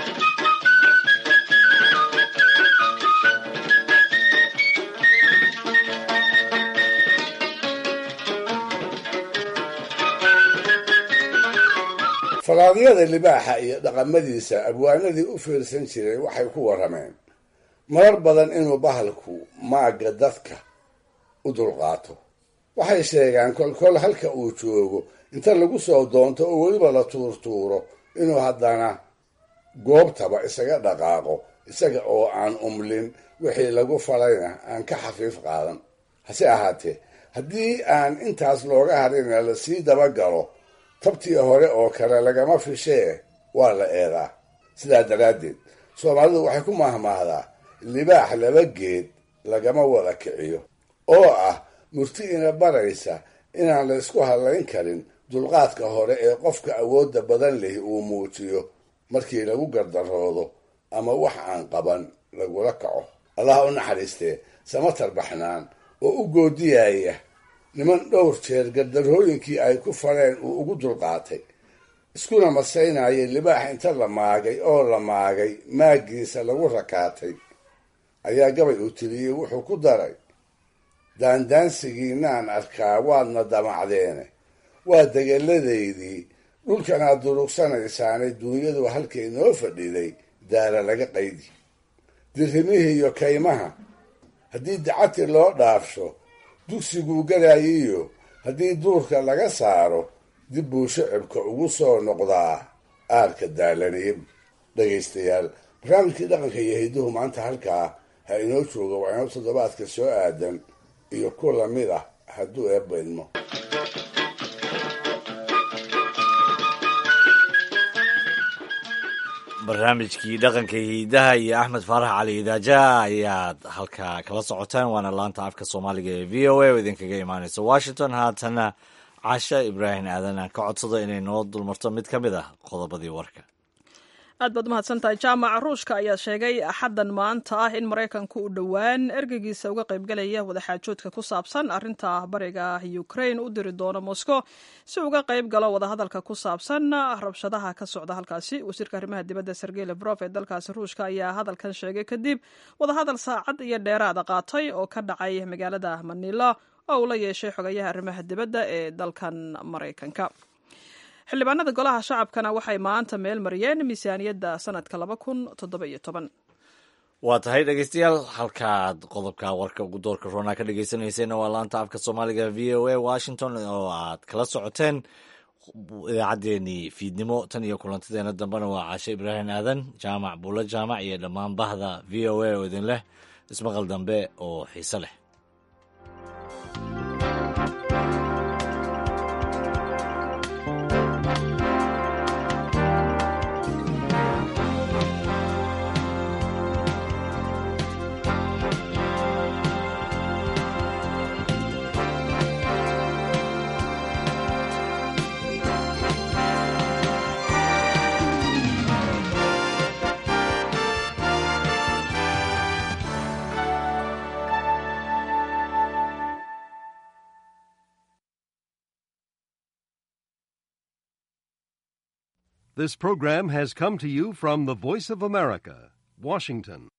faraadyada libaaxa iyo dhaqamadiisa abwaanadii u fiirsan jiray waxay ku warrameen marar badan inuu bahalku maagga dadka u dulqaato waxay sheegaan kolkol halka uu joogo inta lagu soo doonto oo weliba la tuurtuuro inuu haddana goobtaba isaga dhaqaaqo isaga oo aan umlin wixii lagu falayna aan ka xafiif qaadan hase ahaatee haddii aan intaas looga harina lasii dabagalo tabtii hore oo kale lagama fishee waa la eedaa sidaa daraaddeed soomaalidu waxay ku mahmaahdaa libaax laba geed lagama wada kiciyo oo ah murti ina baraysa inaan la ysku hadlayn karin dulqaadka hore ee qofka awoodda badan leh uu muujiyo markii lagu gardaroodo ama wax aan qaban lagula kaco allah u naxariistee samatar baxnaan oo u goodiyaya niman dhowr jeer gardarhooyinkii ay ku fareen uu ugu dulqaatay iskuna masaynayay libaax inta la maagay oo la maagay maaggiisa lagu rakaatay ayaa gabay uu tiriyey wuxuu ku daray daandaansigiinaan arkaa waadna damacdeene waa degeladaydii dhulkanaad durugsanaysaane duunyadu halkay noo fadhiday daala laga qaydi dirrimihii iyo kaymaha haddii dacati loo dhaafsho dugsiguu galayiyo haddii duurka laga saaro dib buu shicibka ugu soo noqdaa aarka daalaniib dhegaystayaal barnaamijkii dhaqanka iyo hidduhu maanta halkaa ha inoo jooga waa inoo toddobaadka soo aadan iyo ku lamid ah hadduu eebbaydmo barnaamijkii dhaqanka hiidaha iyo axmed faarax cali idaaja ayaad halkaa kala socotaan waana laanta afka soomaaliga ee v o a oo idinkaga imaaneysa washington haatana casha ibraahim aadan aan ka codsado inay noo dulmarto mid ka mid ah qodobadii warka aad baad umahadsantahay jaamaca ruushka ayaa sheegay axaddan maanta ah in maraykanku uu dhowaan ergeygiisa uga qaybgalaya wadaxaajoodka ku saabsan arrinta bariga ukraine u diri doono moscow si uga qayb galo wadahadalka ku saabsan rabshadaha ka socda halkaasi wasiirka arrimaha dibadda sergey lefrof ee dalkaasi ruushka ayaa hadalkan sheegay kadib wadahadal saacad iyo dheeraada qaatay oo ka dhacay magaalada manila oo uu la yeeshay xogayaha arrimaha dibadda ee dalkan maraykanka xildhibaanada golaha shacabkana waxay maanta meel mariyeen miisaaniyadda sanadka laba kun toddoba iyo toban waa tahay dhegeystayaal halkaad qodobka warka ugu doorka roonaa ka dhegeysaneyseen waa laanta afka soomaaliga v o a washington oo aad kala socoteen idaacaddeenii fiidnimo tan iyo kulantadeena dambena waa caashe ibraahim aadan jaamac buulo jaamac iyo dhammaan bahda v o a oo idin leh ismaqal dambe oo xiise leh This program has come to you from the Voice of America, Washington.